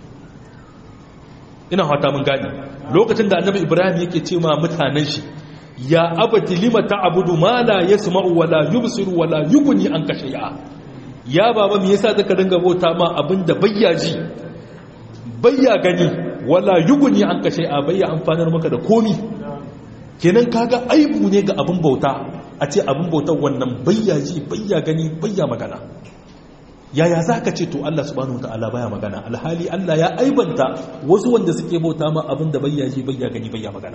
ina fata mun gane lokacin da annabi ibrahim yake ce ma mutanen shi ya abati lima ta'budu ma la yasma'u wala yubsiru wala yughni anka shay'a ya baba me yasa zaka dinga bauta ma abinda bayya ji bayya gani wala yughni anka shay'a bayya amfanar maka da komi kenan kaga aibu ne ga abin bauta a ce abin bautar wannan bayya ji bayya gani bayya magana yaya za ka ce to Allah subhanahu wata'ala baya magana alhali Allah ya aibanta wasu wanda suke bauta ma abin da bayya ji bayya gani bayya magana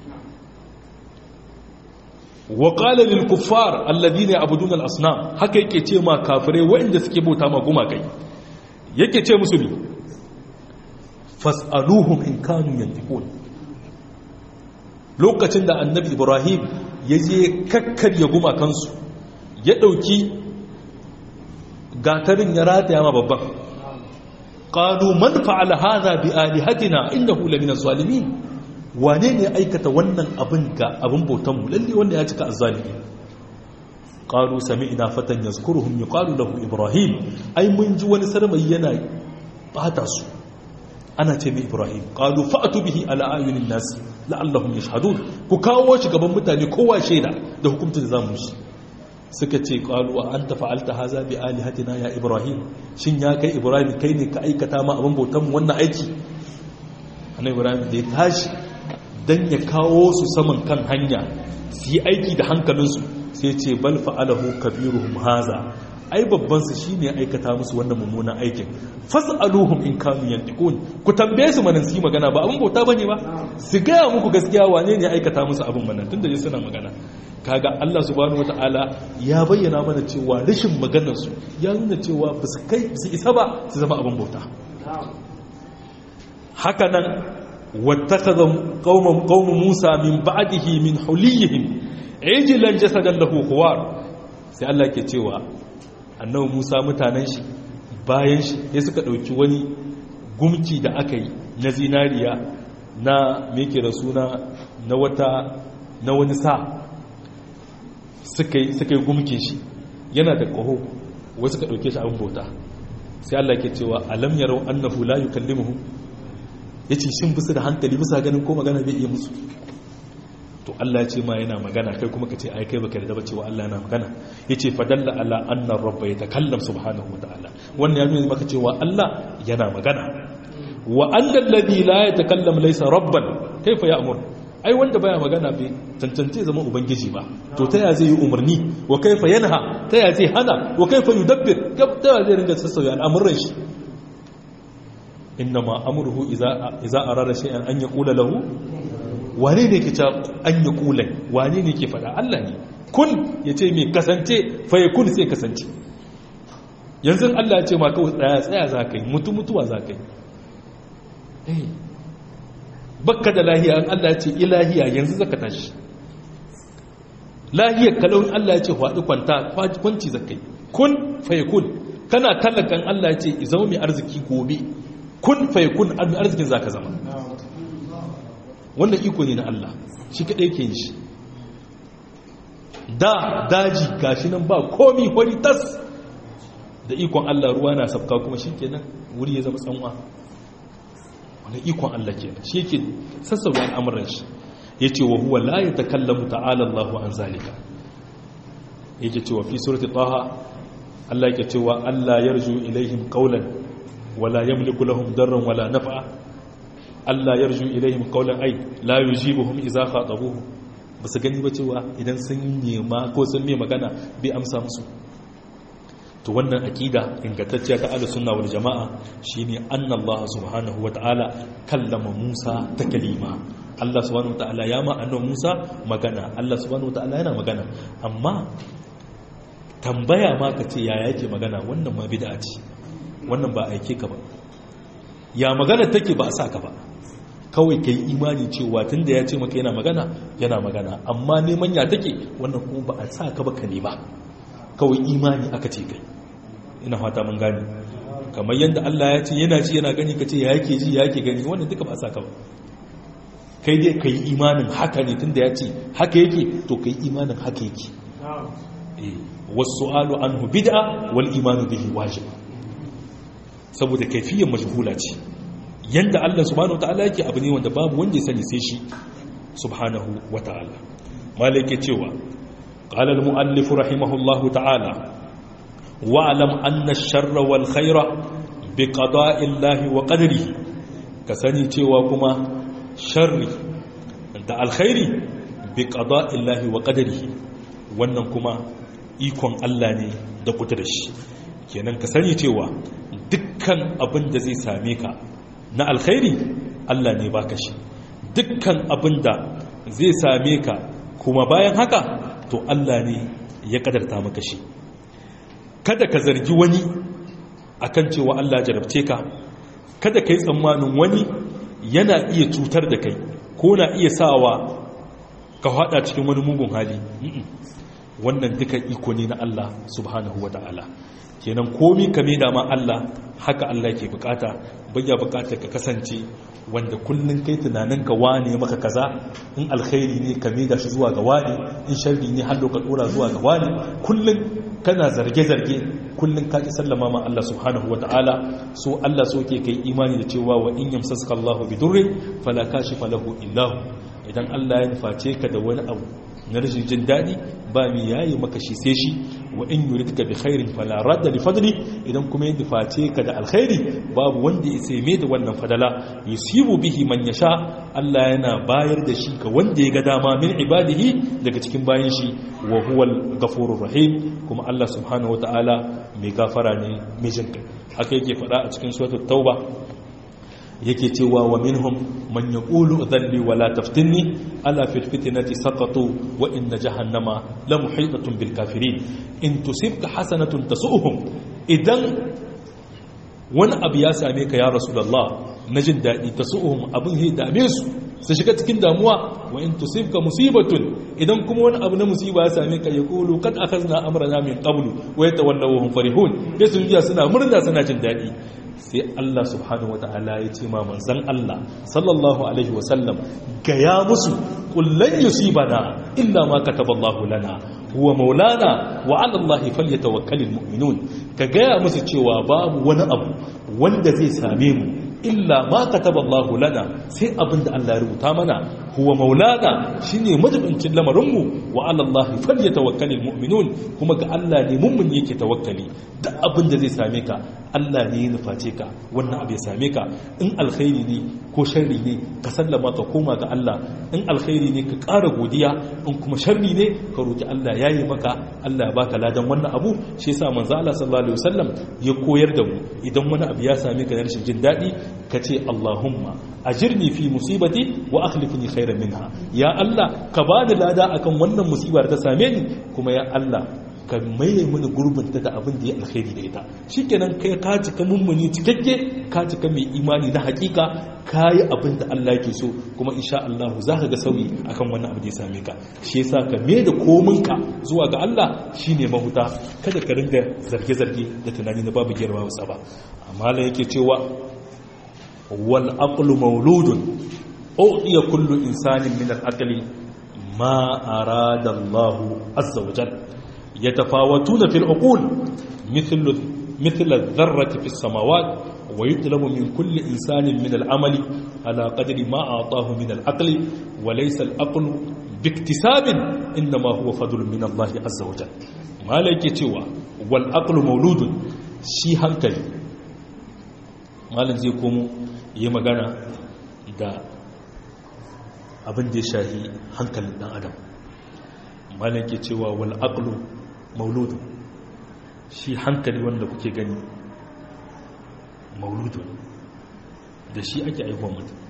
wa qala lil kuffar alladhina ya'buduna al asnam haka yake ce ma kafirai waɗanda suke bauta ma gumakai yake ce musu ne fas'aluhum in kanu yantiqun lokacin da annabi ibrahim ya je kakkarya gumakansu ya ɗauki gatarin ya rataya ma babban ƙalu man fa'ala haza bi alihatina innahu lamina zalimin wane ne aikata wannan abin ga abin bautanmu lalle wanda ya cika azzalimi ƙalu sami'na fatan yazkuruhum yuqalu lahu ibrahim ai mun ji wani sarmai yana bata su ana ce mai ibrahim ƙalu fa'atu bihi ala ayunin nasi la'allahum yashhadun ku kawo shi gaban mutane kowa shaida da hukuncin da zamu shi suka ce qalu wa anta fa'alta haza bi alihatina ya ibrahim shin ya kai ibrahim kai ne ka aikata ma abin bautan mu wannan aiki annabi ibrahim da ya tashi dan ya kawo su saman kan hanya su yi aiki da hankalinsu sai ce bal fa'alahu kabiruhum haza ai babban su shine aikata musu wannan mummunan aikin fas'aluhum in kanu yantiqun ku tambaye su manan su yi magana ba abin bauta bane ba su gaya muku gaskiya wane ne aikata musu abin manan tunda dai suna magana kaga Allah subhanahu wataala ya bayyana mana cewa rashin maganar su ya nuna cewa ba su kai su isa ba su zama abin bauta haka nan wattakaza qauman qaum Musa min ba'dihi min huliyihim ijlan jasadan lahu khuwar sai Allah ke cewa annabi musa mutanen shi bayan shi ya suka ɗauki wani gumki da aka yi na zinariya na meke da suna na wata na wani sa suka yi gumke shi yana da ƙaho wasu ka ɗauke shi abin bauta sai Allah ke cewa alam yarau annahu la yukallimuhum yace shin bisu da hankali bisa ganin ko magana bai iya musu to Allah ce ma yana magana kai kuma ka ce ai kai baka da ba cewa Allah yana magana yace fadalla ala anna rabba yatakallam subhanahu wataala wannan ya nuna maka cewa Allah yana magana wa anna alladhi la yatakallam laysa rabban kaifa ya'mur ai wanda baya magana bai tantance zama ubangiji ba to ta ya zai yi umarni wa kaifa yanha ta ya zai hana wa kaifa yudabbir ta ya zai ringa sassauya al'amuran shi innama amruhu idza idza arada shay'an an yaqula lahu wane ne ke an yi kulai wane ne ke fada Allah ne kun ya ce mai kasance faye kun sai kasance yanzu Allah ya ce ma kawai tsaya tsaya za ka yi mutu mutuwa za ka yi bakka da lahiya an Allah ya ce ilahiya yanzu zaka tashi lahiyar kalaunin Allah ya ce faɗi kwanta kwanci za ka yi kun faye kun kana tallakan Allah ya ce izama mai arziki gobe kun faye kun arzikin za ka zama wannan iko ne na Allah shi kaɗai ke shi da daji gashi nan ba komi wani tas da ikon Allah ruwa na sabka kuma shi kenan wuri ya zama tsanwa wani ikon Allah kenan shi yake sassauya al'amuran shi ya ce wa huwa la ya takallamu ta'ala Allah an zalika yake cewa fi surati taha Allah yake cewa Allah yarju ilaihim qawlan wala yamliku lahum darran wala naf'a Allah yarju ilaihim qawlan ay la yujibuhum idza khatabuhu basu gani ba cewa idan sun nema ko sun mai magana bai amsa musu to wannan aqida ingantacciya ta ahlus sunna wal jamaa shine anna Allah subhanahu wataala kallama Musa taklima Allah subhanahu wataala ya ma annabi Musa magana Allah subhanahu wataala yana magana amma tambaya ma ka ce yaya yake magana wannan ma bid'a ce wannan ba aike ka ba ya magana take ba a sa ka ba kawai ka yi imani cewa tun da ya ce maka yana magana yana magana amma neman ya take wannan kuma ba a sa ka ba ka nema kawai imani aka ce kai ina fata mun gane kamar yadda Allah ya ce yana ji yana gani ka ce ya yake ji ya yake gani wannan duka ba a sa ka ba kai dai ka yi imanin haka ne tun da ya ce haka yake to ka yi imanin haka yake wasu alu anhu bid'a wal imanu bihi wajib saboda kaifiyyar majhula ce yanda Allah subhanahu wataala yake abu ne wanda babu wanda ya sani sai shi subhanahu wataala malike cewa qala al muallif rahimahullahu ta'ala wa'lam anna ash-sharra wal khayra bi qada'i Allah wa qadrihi ka sani cewa kuma sharri da alkhairi bi qada'i Allah wa qadrihi wannan kuma ikon Allah ne da kudurar shi kenan ka sani cewa dukkan abin da zai same ka na alkhairi Allah ne baka shi dukkan abin da zai same ka kuma bayan haka to Allah ne ya kadarta maka shi kada ka zargi wani akan cewa Allah jarabce ka kada ka yi tsammanin wani yana iya cutar da kai ko na iya sawa ka hada cikin wani mugun hali wannan duka iko ne na Allah subhanahu wa ta'ala kenan komi ka da ma Allah haka Allah ke bukata bayya bukata ka kasance wanda kullun kai tunanin ka wane maka kaza in alkhairi ne ka da shi zuwa ga wani in sharri ne har ka dora zuwa ga wani kullun kana zarge-zarge kullun ka ki sallama ma Allah subhanahu wata'ala so Allah so ke kai imani da cewa wa in yamsaska Allahu bidurri fala kashifa lahu illa idan Allah ya nuface ka da wani abu na rashin jin daɗi ba mi yayi maka shi sai shi wa in yuridka bi khairin fala radda li fadli idan kuma ya nuface ka da alkhairi babu wanda ya sai da wannan fadala yusibu bihi man yasha Allah yana bayar da shi ga wanda ya ga dama min ibadihi daga cikin bayan shi wa huwal ghafurur rahim kuma Allah subhanahu wataala mai gafara ne mai jin kai haka yake faɗa a cikin suratul tauba yake cewa wa minhum man yaqulu dhalli wala taftinni ala fil fitnati saqatu wa inna jahannama la muhitatun bil kafirin in tusibka hasanatun tasu'uhum idan wani abu ya same ka ya rasulullah na jin dadi tasu'uhum abin he dame su su shiga cikin damuwa wa in tusibka musibatun idan kuma wani abu na musiba ya same ka yaqulu kad akhazna amrana min qablu wa yatawallaw farihun yasun jiya suna murna suna jin dadi sai Allah subhanahu wata'ala ya ce ma manzan Allah sallallahu alaihi wasallam gaya musu kullun yusibana illa ma kataballahu lana huwa maulana wa 'ala Allahi falyatawakkalul mu'minun ka gaya musu cewa babu wani abu wanda zai same mu illa ma kataballahu lana sai abinda Allah ya rubuta mana huwa maulana shine majibincin lamarinmu wa 'ala Allahi falyatawakkalul mu'minun kuma ga Allah ne mummun yake tawakkali duk abinda zai same ka Allah ne ya nuface ka wannan abu ya same ka in alkhairi ne ko sharri ne ka sallama ka koma ga Allah in alkhairi ne ka ƙara godiya in kuma sharri ne ka roki Allah ya yi maka Allah ya baka ladan wannan abu shi yasa manzo Allah sallallahu alaihi wasallam ya koyar da mu idan wani abu ya same ka na rashin jin daɗi ka ce Allahumma ajirni fi musibati wa akhlifni khairan minha ya Allah ka bani lada akan wannan musibar ta same ni kuma ya Allah ka maye mini gurbin ta da abin da ya alkhairi da ita shikenan kai ka cika mummuni cikakke ka cika mai imani na hakika ka yi abin da Allah yake so kuma insha Allah za ka ga sauyi akan wannan abu da ya same ka shi yasa ka me da kominka zuwa ga Allah shine mahuta kada ka ringa zarge-zarge da tunani na babu girma wasa ba amma la yake cewa wal aqlu mawludun udiya kullu insanin min al aqli ma arada Allah azza wa jalla يتفاوتون في العقول مثل مثل الذرة في السماوات ويطلب من كل إنسان من العمل على قدر ما أعطاه من العقل وليس العقل باكتساب إنما هو فضل من الله عز وجل ما لك توا والعقل مولود شي hankali malam zai komo yi magana da abin da ya shahi hankalin dan adam malam ke cewa wal aqlu mauludu shi hankali wanda kuke gani mauludu da shi ake aihuwa mutum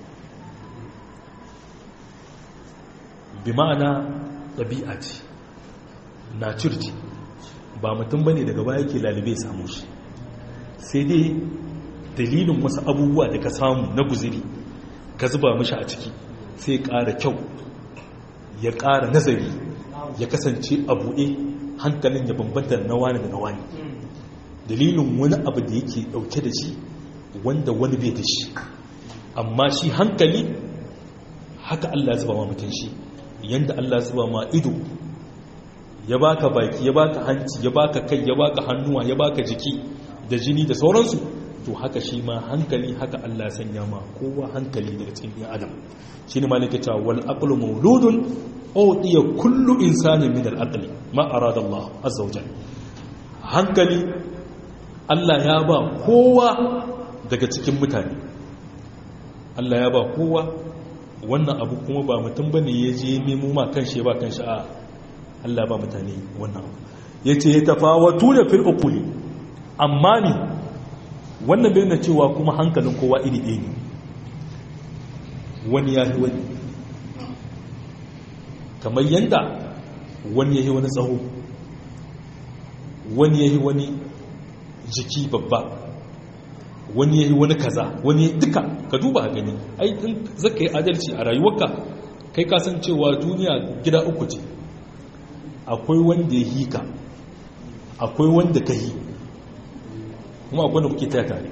bi ma'ana ɗabi'a ce nature ce ba mutum bane daga baya ke lalibe samu shi sai dai dalilin wasu abubuwa da ka samu na guziri ka zuba mashi a ciki sai ƙara kyau ya ƙara nazari ya kasance a buɗe hankalin ya bambanta na wani da na wani dalilin wani abu da yake ɗauke da shi wanda wani bai da shi amma shi hankali haka Allah zuba ma mutum shi yanda Allah zuba ma ido ya baka baki ya baka hanci ya baka kai ya baka hannuwa ya baka jiki da jini da sauransu to haka shi ma hankali haka Allah ya sanya ma kowa hankali daga cikin ɗan adam shine malaka cewa wal aqlu mawludun udiya kullu insanin min al aqli ma arada Allah azza wa jalla hankali Allah ya ba kowa daga cikin mutane Allah ya ba kowa wannan abu kuma ba mutum bane ya je nemo ma kanshi ba kanshi a Allah ba mutane wannan abu yace ya tafawatu da fil uquli amma ni wannan bai na cewa kuma hankalin kowa iri ɗaya ne wani ya yi wani kamar yadda wani ya yi wani tsaho wani ya yi wani jiki babba wani ya yi wani kaza wani duka ka duba a gani ai in zaka yi adalci a rayuwarka kai kasancewa duniya gida uku ce akwai wanda ya yi ka akwai wanda ka yi kuma akwai wanda kuke taya tare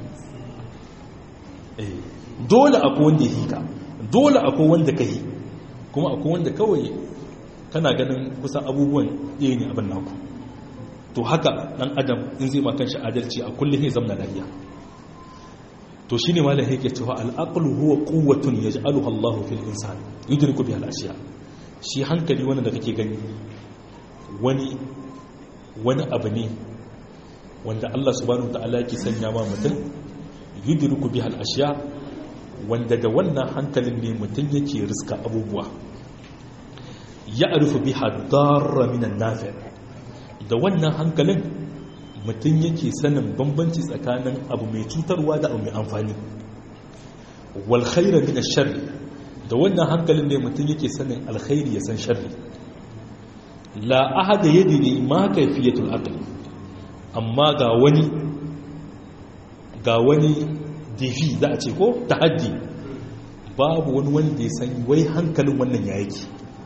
dole akwai wanda ya hika dole akwai wanda ka yi kuma akwai wanda kawai kana ganin kusan abubuwan ɗaya ne abin naku to haka ɗan adam in zai makan shi adalci a kullum ya zamna lafiya to shi ne malar yake cewa al'aqlu huwa quwwatun yaj'aluha Allahu fil insani yudriku biha al-ashiya shi hankali wanda da kake gani wani wani abu ne wanda Allah subhanahu ta'ala yake sanya ma mutum yudriku bihal ashiya wanda da wannan hankalin ne mutum yake riska abubuwa ya arifu biha darra minan nafi da wannan hankalin mutum yake sanin bambanci tsakanin abu mai cutarwa da abu mai amfani wal khaira min sharri da wannan hankalin ne mutum yake sanin alkhairi ya san sharri la ahada yadri ma kayfiyatul aqli amma ga wani ga wani difi za a ce ko tahaddi babu wani wanda ya san wai hankalin wannan ya yake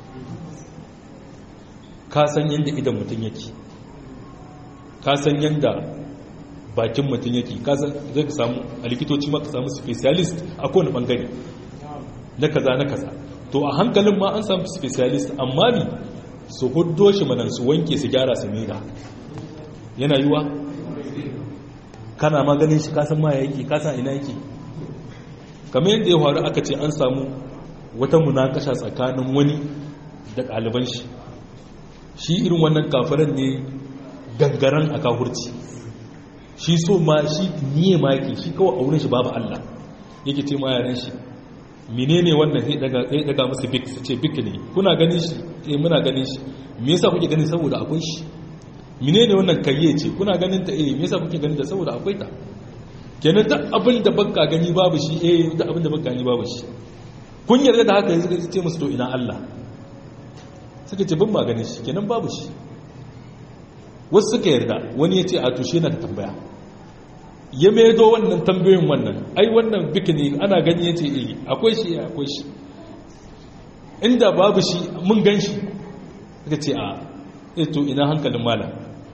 ka san yadda idan mutum yake ka san yadda bakin mutum yake ka san zai ka samu a likitoci ma ka samu specialist a kowane bangare na kaza na kaza to a hankalin ma an samu specialist amma ni su huddo shi manan su wanke su gyara su mera yana yiwa kana maganin shi kasan ma yake kasan ina yake kamar yadda ya faru aka ce an samu wata munakasha tsakanin wani da ɗaliban shi shi irin wannan kafiran ne gangaren a kafurci shi so ma shi niye ma yake shi kawai auren shi babu Allah yake ce ma yaran shi menene wannan sai daga sai daga musu bik su ce bik ne kuna ganin shi eh muna ganin shi me yasa kuke ganin saboda akwai shi menene wannan kayye ce kuna ganin ta eh me yasa kuke ganin ta saboda akwai ta kenan duk abin da baka gani babu shi eh duk abin da baka gani babu shi kun yarda da haka yanzu ce musu to ina Allah suka ce ban ma ganin shi kenan babu shi wasu suka yarda wani ya ce a tushe na da tambaya ya maido wannan tambayoyin wannan ai wannan bikini ana gani ya ce eh akwai shi akwai shi inda babu shi mun gan shi suka ce a to ina hankalin malam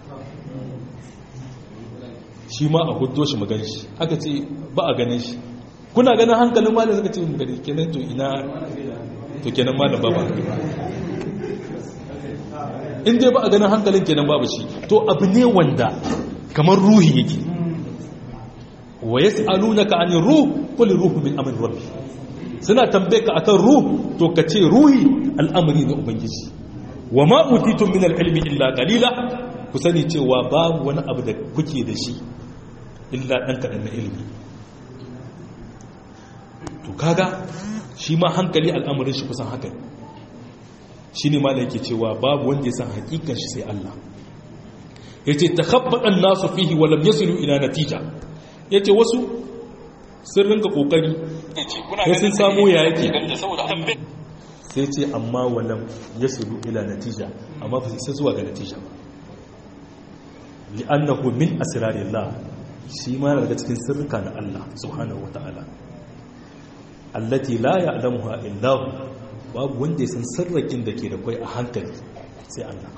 shi ma a hudo shi magan shi aka ce ba a ganin shi kuna ganin hankalin malam suka ce gani kenan to ina to kenan malam ba ba in dai ba a ganin hankalin kenan babu shi to abu ne wanda kamar ruhi yake wa yas'alunaka 'anil ruh qul ruhu min amri rabbi suna tambaye ka akan ruh to ka ce ruhi al'amari na ubangiji wa ma utitum min al-ilmi illa qalila ku sani cewa babu wani abu da kuke da shi illa dan kadan na ilimi to kaga shi ma hankali al'amarin shi kusan haka shine ma yake cewa babu wanda ya san hakikan shi sai Allah yace takhabbata an-nasu fihi wa lam yasilu ila natija yace wasu sun rinka kokari sai sun samu ya yake sai ce amma walam ya sulu ila natija amma ba sai zuwa ga natija ba li'annahu min asrarillah shi ma daga cikin sirrika na Allah subhanahu wata'ala allati la ya'lamuha illa hu babu wanda ya san sirrakin da ke da kai a hankali sai Allah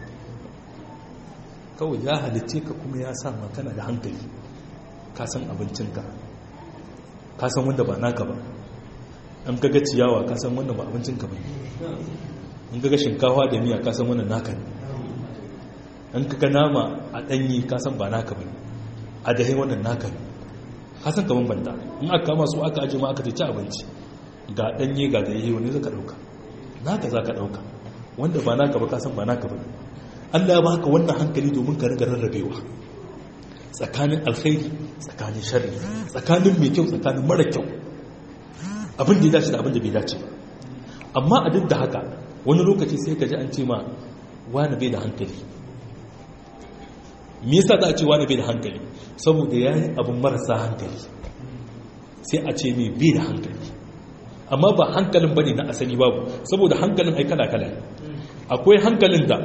kawai ya halice ka kuma ya sa ma kana da hankali ka san abincinka ka san wanda ba naka ba an gaga ciyawa ka san wannan ba abincinka ba an gaga shinkawa da miya ka san wannan naka ne an kaga nama a ɗanyi ka san ba naka ba a dahin wannan naka ne kasan ka bambanta in aka kama su aka aje ma aka ci abinci ga danye ga da yayi wani zaka dauka naka zaka dauka wanda ba naka ba kasan ba naka ba Allah ya baka wannan hankali domin ka riga rarrabewa tsakanin alkhairi tsakanin sharri tsakanin mai kyau tsakanin mara kyau abin da ya dace da abin da bai dace ba amma a duk da haka wani lokaci sai ka ji an ce ma wani bai da hankali me yasa za a ce wani bai da hankali saboda ya yi abin marasa hankali sai a ce mai bai da hankali amma ba hankalin bane na asali babu saboda hankalin ai kala kala akwai hankalin da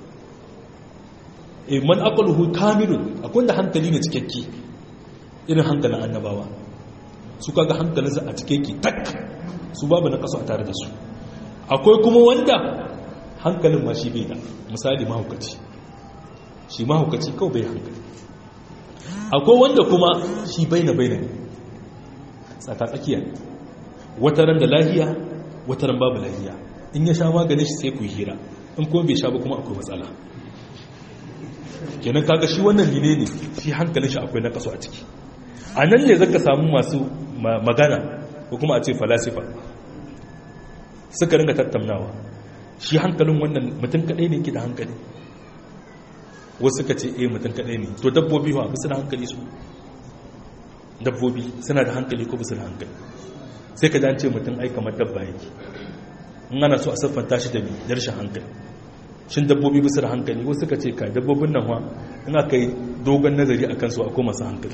man aqluhu kamilun akwai da hankali ne cikakke irin hankalin annabawa su kaga hankalinsa a cikakke tak su babu na kaso a tare da su akwai kuma wanda hankalin ma shi bai da misali mahaukaci shi mahaukaci kawai bai hankali akwai wanda kuma shi baina baina ne tsaka tsakiya wataran da lahiya wataran babu lahiya in ya sha maganin shi sai ku yi hira in kuma bai sha ba kuma akwai matsala kenan kaga shi wannan line ne shi hankalin shi akwai na kaso a ciki a nan ne zaka samu masu magana ko kuma a ce falasifa suka ringa tattaunawa shi hankalin wannan mutum kadai ne ke da hankali wasu suka ce eh mutum kadai ne to dabbobi ba su da hankali su dabbobi suna da hankali ko su da hankali sai ka dace mutum ai kamar dabba yake in ana so a siffanta shi da da rashin hankali shin dabbobi bisa da hankali wasu suka ce kai dabbobin nan wa in aka yi dogon nazari a kansu akwai masu hankali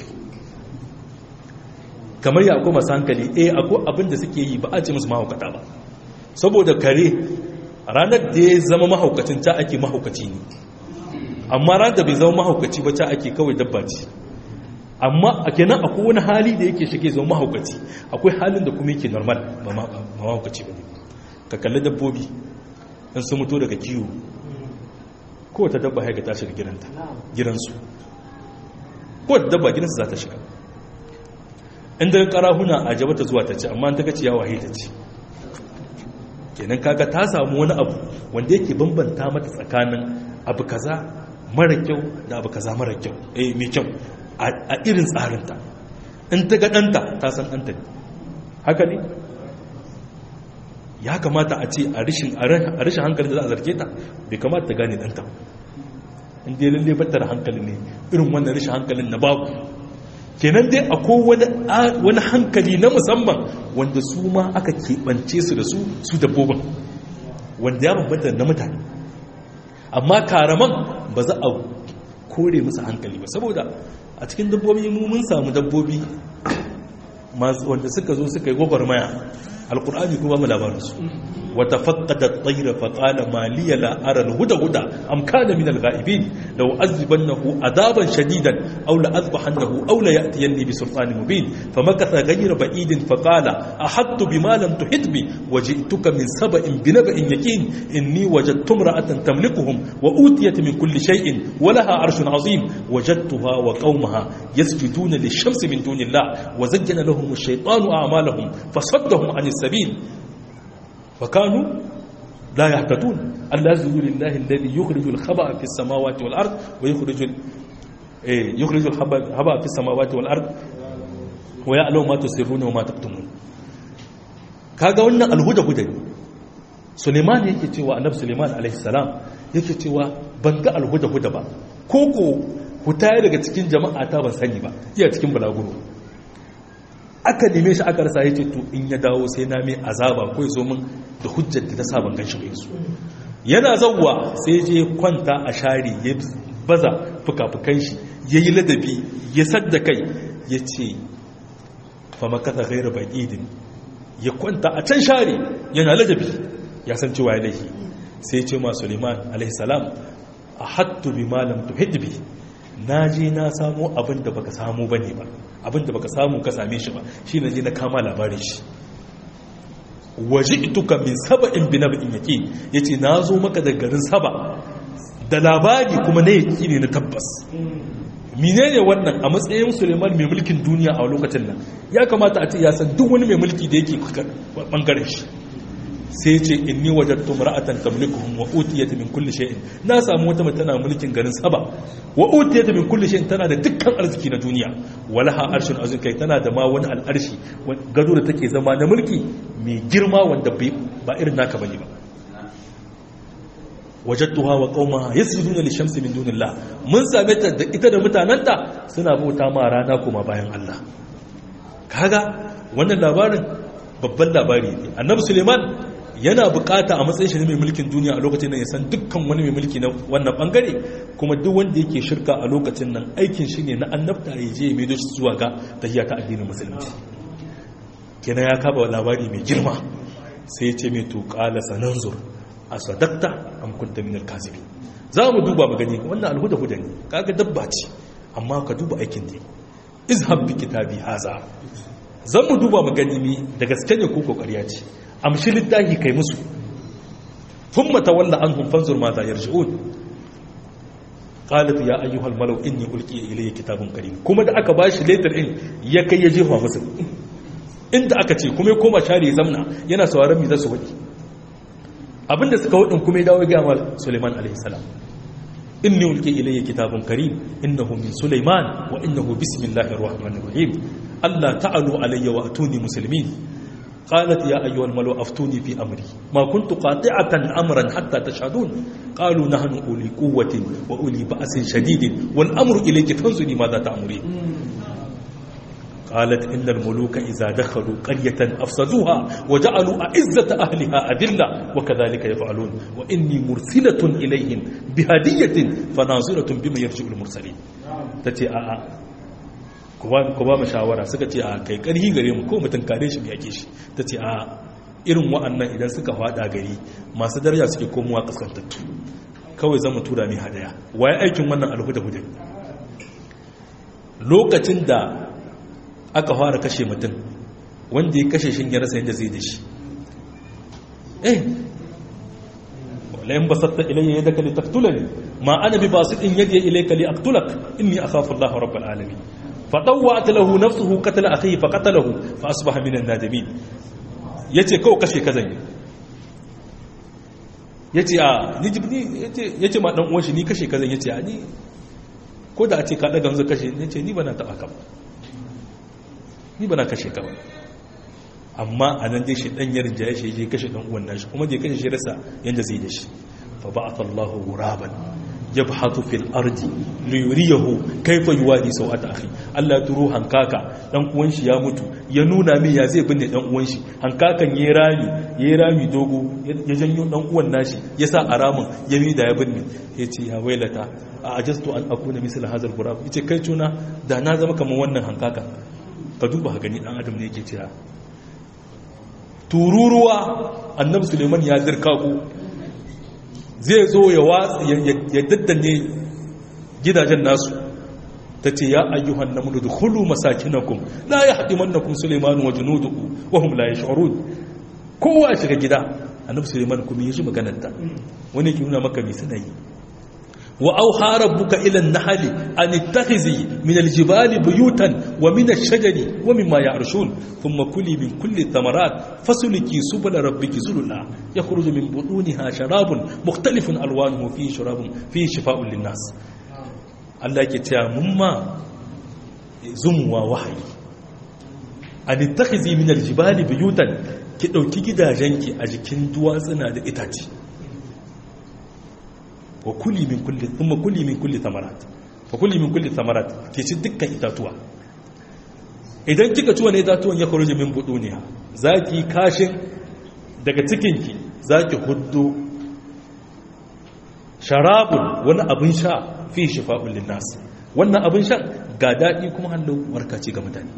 kamar ya akwai masu hankali eh akwai abin da suke yi ba a ce musu mahaukata ba saboda kare ranar da ya zama mahaukacin ta ake mahaukaci ne amma ranar da bai zama mahaukaci ba ta ake kawai dabba ce amma a kenan akwai wani hali da yake shige zama mahaukaci akwai halin da kuma yake normal ba mahaukaci ba ne ka kalli dabbobi in sun mutu daga kiwo kowace dabba haika ta shiga gidanta gidansu kowace dabba gidansu za ta shiga inda karahuna a jabata zuwa ta ci amma ta ga ciyawa haita ci kenan kaga ta samu wani abu wanda yake bambanta mata tsakanin abu kaza mara kyau da abu kaza mara kyau eh mai kyau a irin tsarinta in ta ga ɗanta ta san ɗanta ne haka ne ya kamata a ce a rashin hankali da za a zarge ta bai kamata ta gane ɗanta inda ya lalle batar hankali ne irin wannan rashin hankalin na babu kenan dai akwai wani hankali na musamman wanda su ma aka keɓance su da su su dabbobin wanda ya bambanta na mutane amma karaman ba za a kore musu hankali ba saboda a cikin dabbobi mu mun samu dabbobi wanda suka zo suka yi gwagwarmaya alkur'ani kuma mu labarinsu wata faqqada at-tayra fa qala ma liya la ara al-huda-huda am kana min al-ghaibin law azibannahu adaban shadidan aw la azbahannahu aw la ya'tiyanni bi sultanin mubin famakatha ghayra ba'idin fa qala ahattu bima lam tuhit bi waji'tuka min sab'in bi nab'in yaqin inni wajadtu imra'atan tamlikuhum wa utiyat min kulli shay'in wa laha 'arshun 'azim wajadtuha wa qaumaha yasjuduna lish-shamsi min dunillah wa zayyana lahum ash-shaytanu a'malahum fasaddahum 'an السبيل فكانوا لا يهتدون ألا يسجدوا لله الذي يخرج الخبأ في السماوات والأرض ويخرج يخرج الخبأ في السماوات والأرض ويعلم ما تسرون وما تكتمون kaga wannan alhuda huda ne suleiman yake cewa annabi suleiman alaihi salam yake cewa ban ga alhuda huda ba koko hutaya daga cikin jama'a ta ban sani ba iya cikin balaguro aka neme shi aka rasa yace to in ya dawo sai na mai azaba ko ya zo min da hujjar da ta sa ban ganshi ba su yana zawwa sai je kwanta a shari ya baza fukafukan shi yayi ladabi ya sadda kai yace fa makata ghayra baqidin ya kwanta a can shari yana ladabi ya san cewa ya laifi sai ce ma Suleiman alaihi salam ahattu bima lam tuhid bi na je na samu abin da baka samu bane ba abin da baka samu ka same shi ba shi na je na kama labarin shi waje ituka min saba'in bi naba'in yaqin yace na zo maka da garin saba da labari kuma na yaki ne na tabbas menene wannan a matsayin Suleiman mai mulkin duniya a lokacin nan ya kamata a ce ya san duk wani mai mulki da yake bangaren shi sai ce inni wajadtu mar'atan tamlikuhum wa utiyat min kulli shay'in na samu wata mace tana mulkin garin Saba wa utiyat min kulli shay'in tana da dukkan arziki na duniya walaha arshun azim kai tana da ma wani al'arshi gado da take zama na mulki mai girma wanda ba irin naka bane ba wajadtuha wa qaumaha yasjuduna lishamsi min dunillah mun same ta da ita da mutananta suna bauta ma rana kuma bayan Allah kaga wannan labarin babban labari ne annabi suleiman yana bukata a matsayin shi ne mai mulkin duniya a lokacin nan ya san dukkan wani mai mulki na wannan bangare kuma duk wanda yake shirka a lokacin nan aikin shi ne na annabta ya je mai doshi zuwa ga tahiyya ta addinin musulunci kenan ya kaba labari mai girma sai ya ce mai to qala sananzur asadakta am kunta min al-kazibin za mu duba mu gani wannan alhuda huda ne kaga dabba ce amma ka duba aikin ta izhab bi kitabi haza zan mu duba mu gani mi da gaske ne ko kokariya ce amshi littafi kai musu thumma tawalla anhum fanzur ma za yarji'un qalat ya ayyuhal malau inni ulqiya ilayya kitabun karim kuma da aka bashi letter din ya kai ya jefa musu inda aka ce kuma ya koma share zamna yana sauraron mi za su wadi abinda suka wadin kuma ya dawo ga mal Suleiman alaihi salam inni ulqi ilayya kitabun karim innahu min Sulaiman wa innahu bismillahir rahmanir rahim alla ta'alu alayya wa atuni muslimin قالت يا أيها الملو أفتوني في أمري ما كنت قاطعة أمرا حتى تشهدون قالوا نحن أولي قوة وأولي بأس شديد والأمر إليك فانظري ماذا تأمرين قالت إن الملوك إذا دخلوا قرية أفسدوها وجعلوا أعزة أهلها أذلة وكذلك يفعلون وإني مرسلة إليهم بهدية فناظرة بما يرجع المرسلين تتي آآ ku ba mu shawara suka ce a kai karhi gare mu ko mutum kare shi yake shi ta ce a irin wa'annan idan suka fada gari masu daraja suke komowa kaskantattu kawai zama tura mai hadaya waye aikin wannan alhuda hudu lokacin da aka fara kashe mutum wanda ya kashe shi ya rasa yadda zai da shi eh walayin basatta ilayya yadda ka li taktulani ma ana bi basitin yadda ilayka li aktulak inni akhafu Allah rabbal alamin فطوعت له نفسه قتل اخيه فقتله فاصبح من النادمين yace kawai kashe ka zan yi yace a ni jibni yace yace ma dan uwan shi ni kashe ka zan yace a ni ko da a ce ka daga hanzu kashe yace ni bana taba ka ba ni bana kashe ka ba amma anan dai shi dan yarin jaye shi je kashe dan uwan nashi kuma je kashe shi rasa yanda zai da shi fa ba'atha Allahu ghuraban yabhatu fil ardi liyuriyahu kaifa yuwadi sawata akhi Allah turo hankaka dan uwan shi ya mutu ya nuna min ya zai binne dan uwan shi hankakan yayi rami yayi rami dogo ya janyo dan uwan nashi ya sa aramin ya mi da ya binne yace ya wailata a ajastu an akuna misal hazal gurab yace kai tuna da na zama kamar wannan hankaka ka duba ka gani dan adam ne yake cewa tururuwa annabi suleiman ya zirka ku zai zo ya daddane gidajen nasu ta ce ya ayyuhan na munu da hulu masakinakum la ya haɗi mannakun suleimanu wa junuduku wa hum la ya sha'arun kowa shiga gida annabi suleiman kuma ya shi maganarta wani ke nuna maka mai suna yi wa auha rabbuka ila an-nahli an ittakhizi min al-jibali buyutan wa min ash-shajari wa mimma ya'rishun thumma kuli min kulli thamarat fasuliki subula rabbiki zulula yakhruju min butuniha sharabun mukhtalifun alwanuhu fihi sharabun fihi shifaa'un lin-nas Allah yake cewa mun ma zumuwa wahayi an ittakhizi min al-jibali buyutan ki dauki gidajenki a jikin duwatsuna da itace wa kuli min kulli thumma kuli min kulli thamarat fa kuli min kulli thamarat ke ci dukkan itatuwa idan kika ci wani itatuwan ya kharuji min buduniha zaki kashin daga cikinki zaki huddo sharabun wani abin sha fi shifa'un linnas wannan abin sha ga dadi kuma hallo warkace ga mutane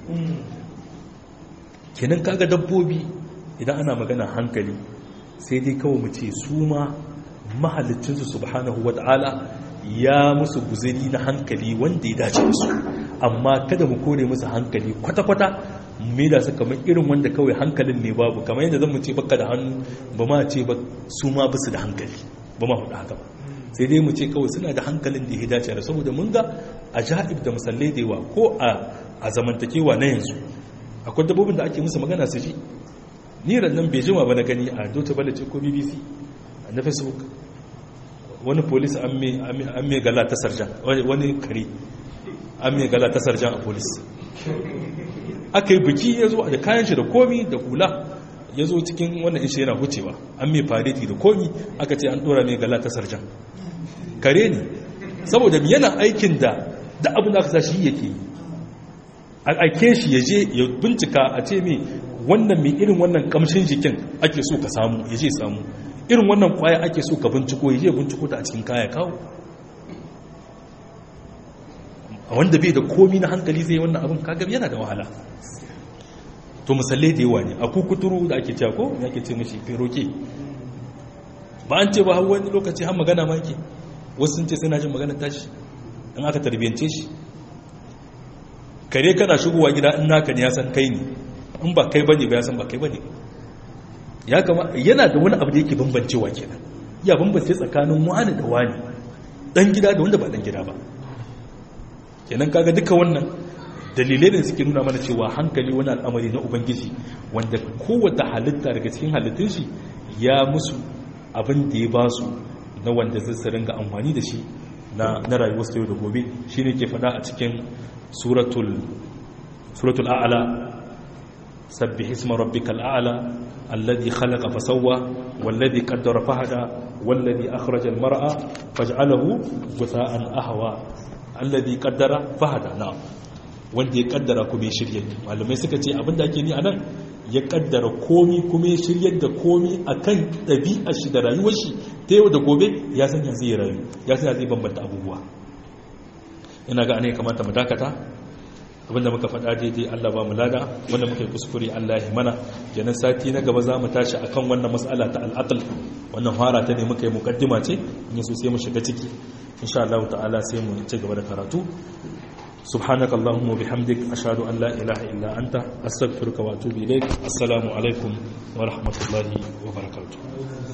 kenan kaga dabbobi idan ana magana hankali sai dai kawai mu ce su ma mahalicinsu subhanahu wa ta'ala ya musu guziri na hankali wanda ya dace musu amma kada mu kore musu hankali kwata-kwata mai da su kamar irin wanda kawai hankalin ne babu kamar yadda zan mu ce baka da hannu ba ma ce ba su ma basu da hankali ba ma hudu haka ba sai dai mu ce kawai suna da hankalin da ya dace da saboda mun ga a ja'ib da musallai da yawa ko a zamantakewa na yanzu akwai dabbobin da ake musu magana su ji ni nan bai jima ba na gani a Deutsche Welle ce ko BBC na Facebook wani polis an mai gala ta sarjan wani kare an mai gala ta sarjan a polis aka yi biki ya zo da kayan shi da komi da hula ya zo cikin wannan ishe yana hucewa an mai fareti da komi aka ce an dora mai gala ta sarjan kare ne saboda yana aikin da da abin da aka sa shi yake yi a aike shi ya je ya bincika a ce mai wannan mai irin wannan kamshin jikin ake so ka samu ya je samu irin wannan kwaya ake so ka binciko ya je binciko ta a cikin kaya kawo a wanda bai da komi na hankali zai wannan abin kagab yana da wahala to musallai da yawa ne a kukuturu da ake cewa ko ya ke ce mashi feroke ba an ce ba har wani lokaci har magana ma ke wasu sun ce sai na jin magana tashi in aka tarbiyance shi kare kana shigowa gida in naka ne ya san kai ne in ba kai bane ba ya san ba kai bane ya kama yana da wani abu da yake bambancewa kenan ya bambance tsakanin wani da wani dan gida da wanda ba dan gida ba kenan kaga duka wannan dalilai ne suke nuna mana cewa hankali wani al'amari na ubangiji wanda kowace halitta daga cikin halittun shi ya musu abin da ya ba su na wanda zai su ringa amfani da shi na rayuwar su yau da gobe shi ne ke faɗa a cikin suratul a'ala sabbi hisma rabbikal a'ala alladhi khalaqa fasawwa walladhi qaddara fahada walladhi akhraja al-mar'a faj'alahu gutha'an ahwa alladhi qaddara fahada na'am wanda ya kaddara kuma ya shirya malamai suka ce abinda ake ni anan ya kaddara komi kuma ya shiryar da komi akan ɗabi'ar shi da rayuwar shi ta yau da gobe ya san ya zai rayu ya san ya zai bambanta abubuwa ina ga ana kamata mu dakata abinda muka faɗa daidai Allah ba mu lada wanda muka yi kuskure Allah ya mana kenan sati na gaba za mu tashi akan wannan mas'ala ta al'aql wannan fara ta ne muka yi mukaddima ce in so sai mu shiga ciki insha Allah ta'ala sai mu ci gaba da karatu سبحانك اللهم وبحمدك أشهد أن لا إله إلا أنت أستغفرك وأتوب إليك السلام عليكم ورحمة الله وبركاته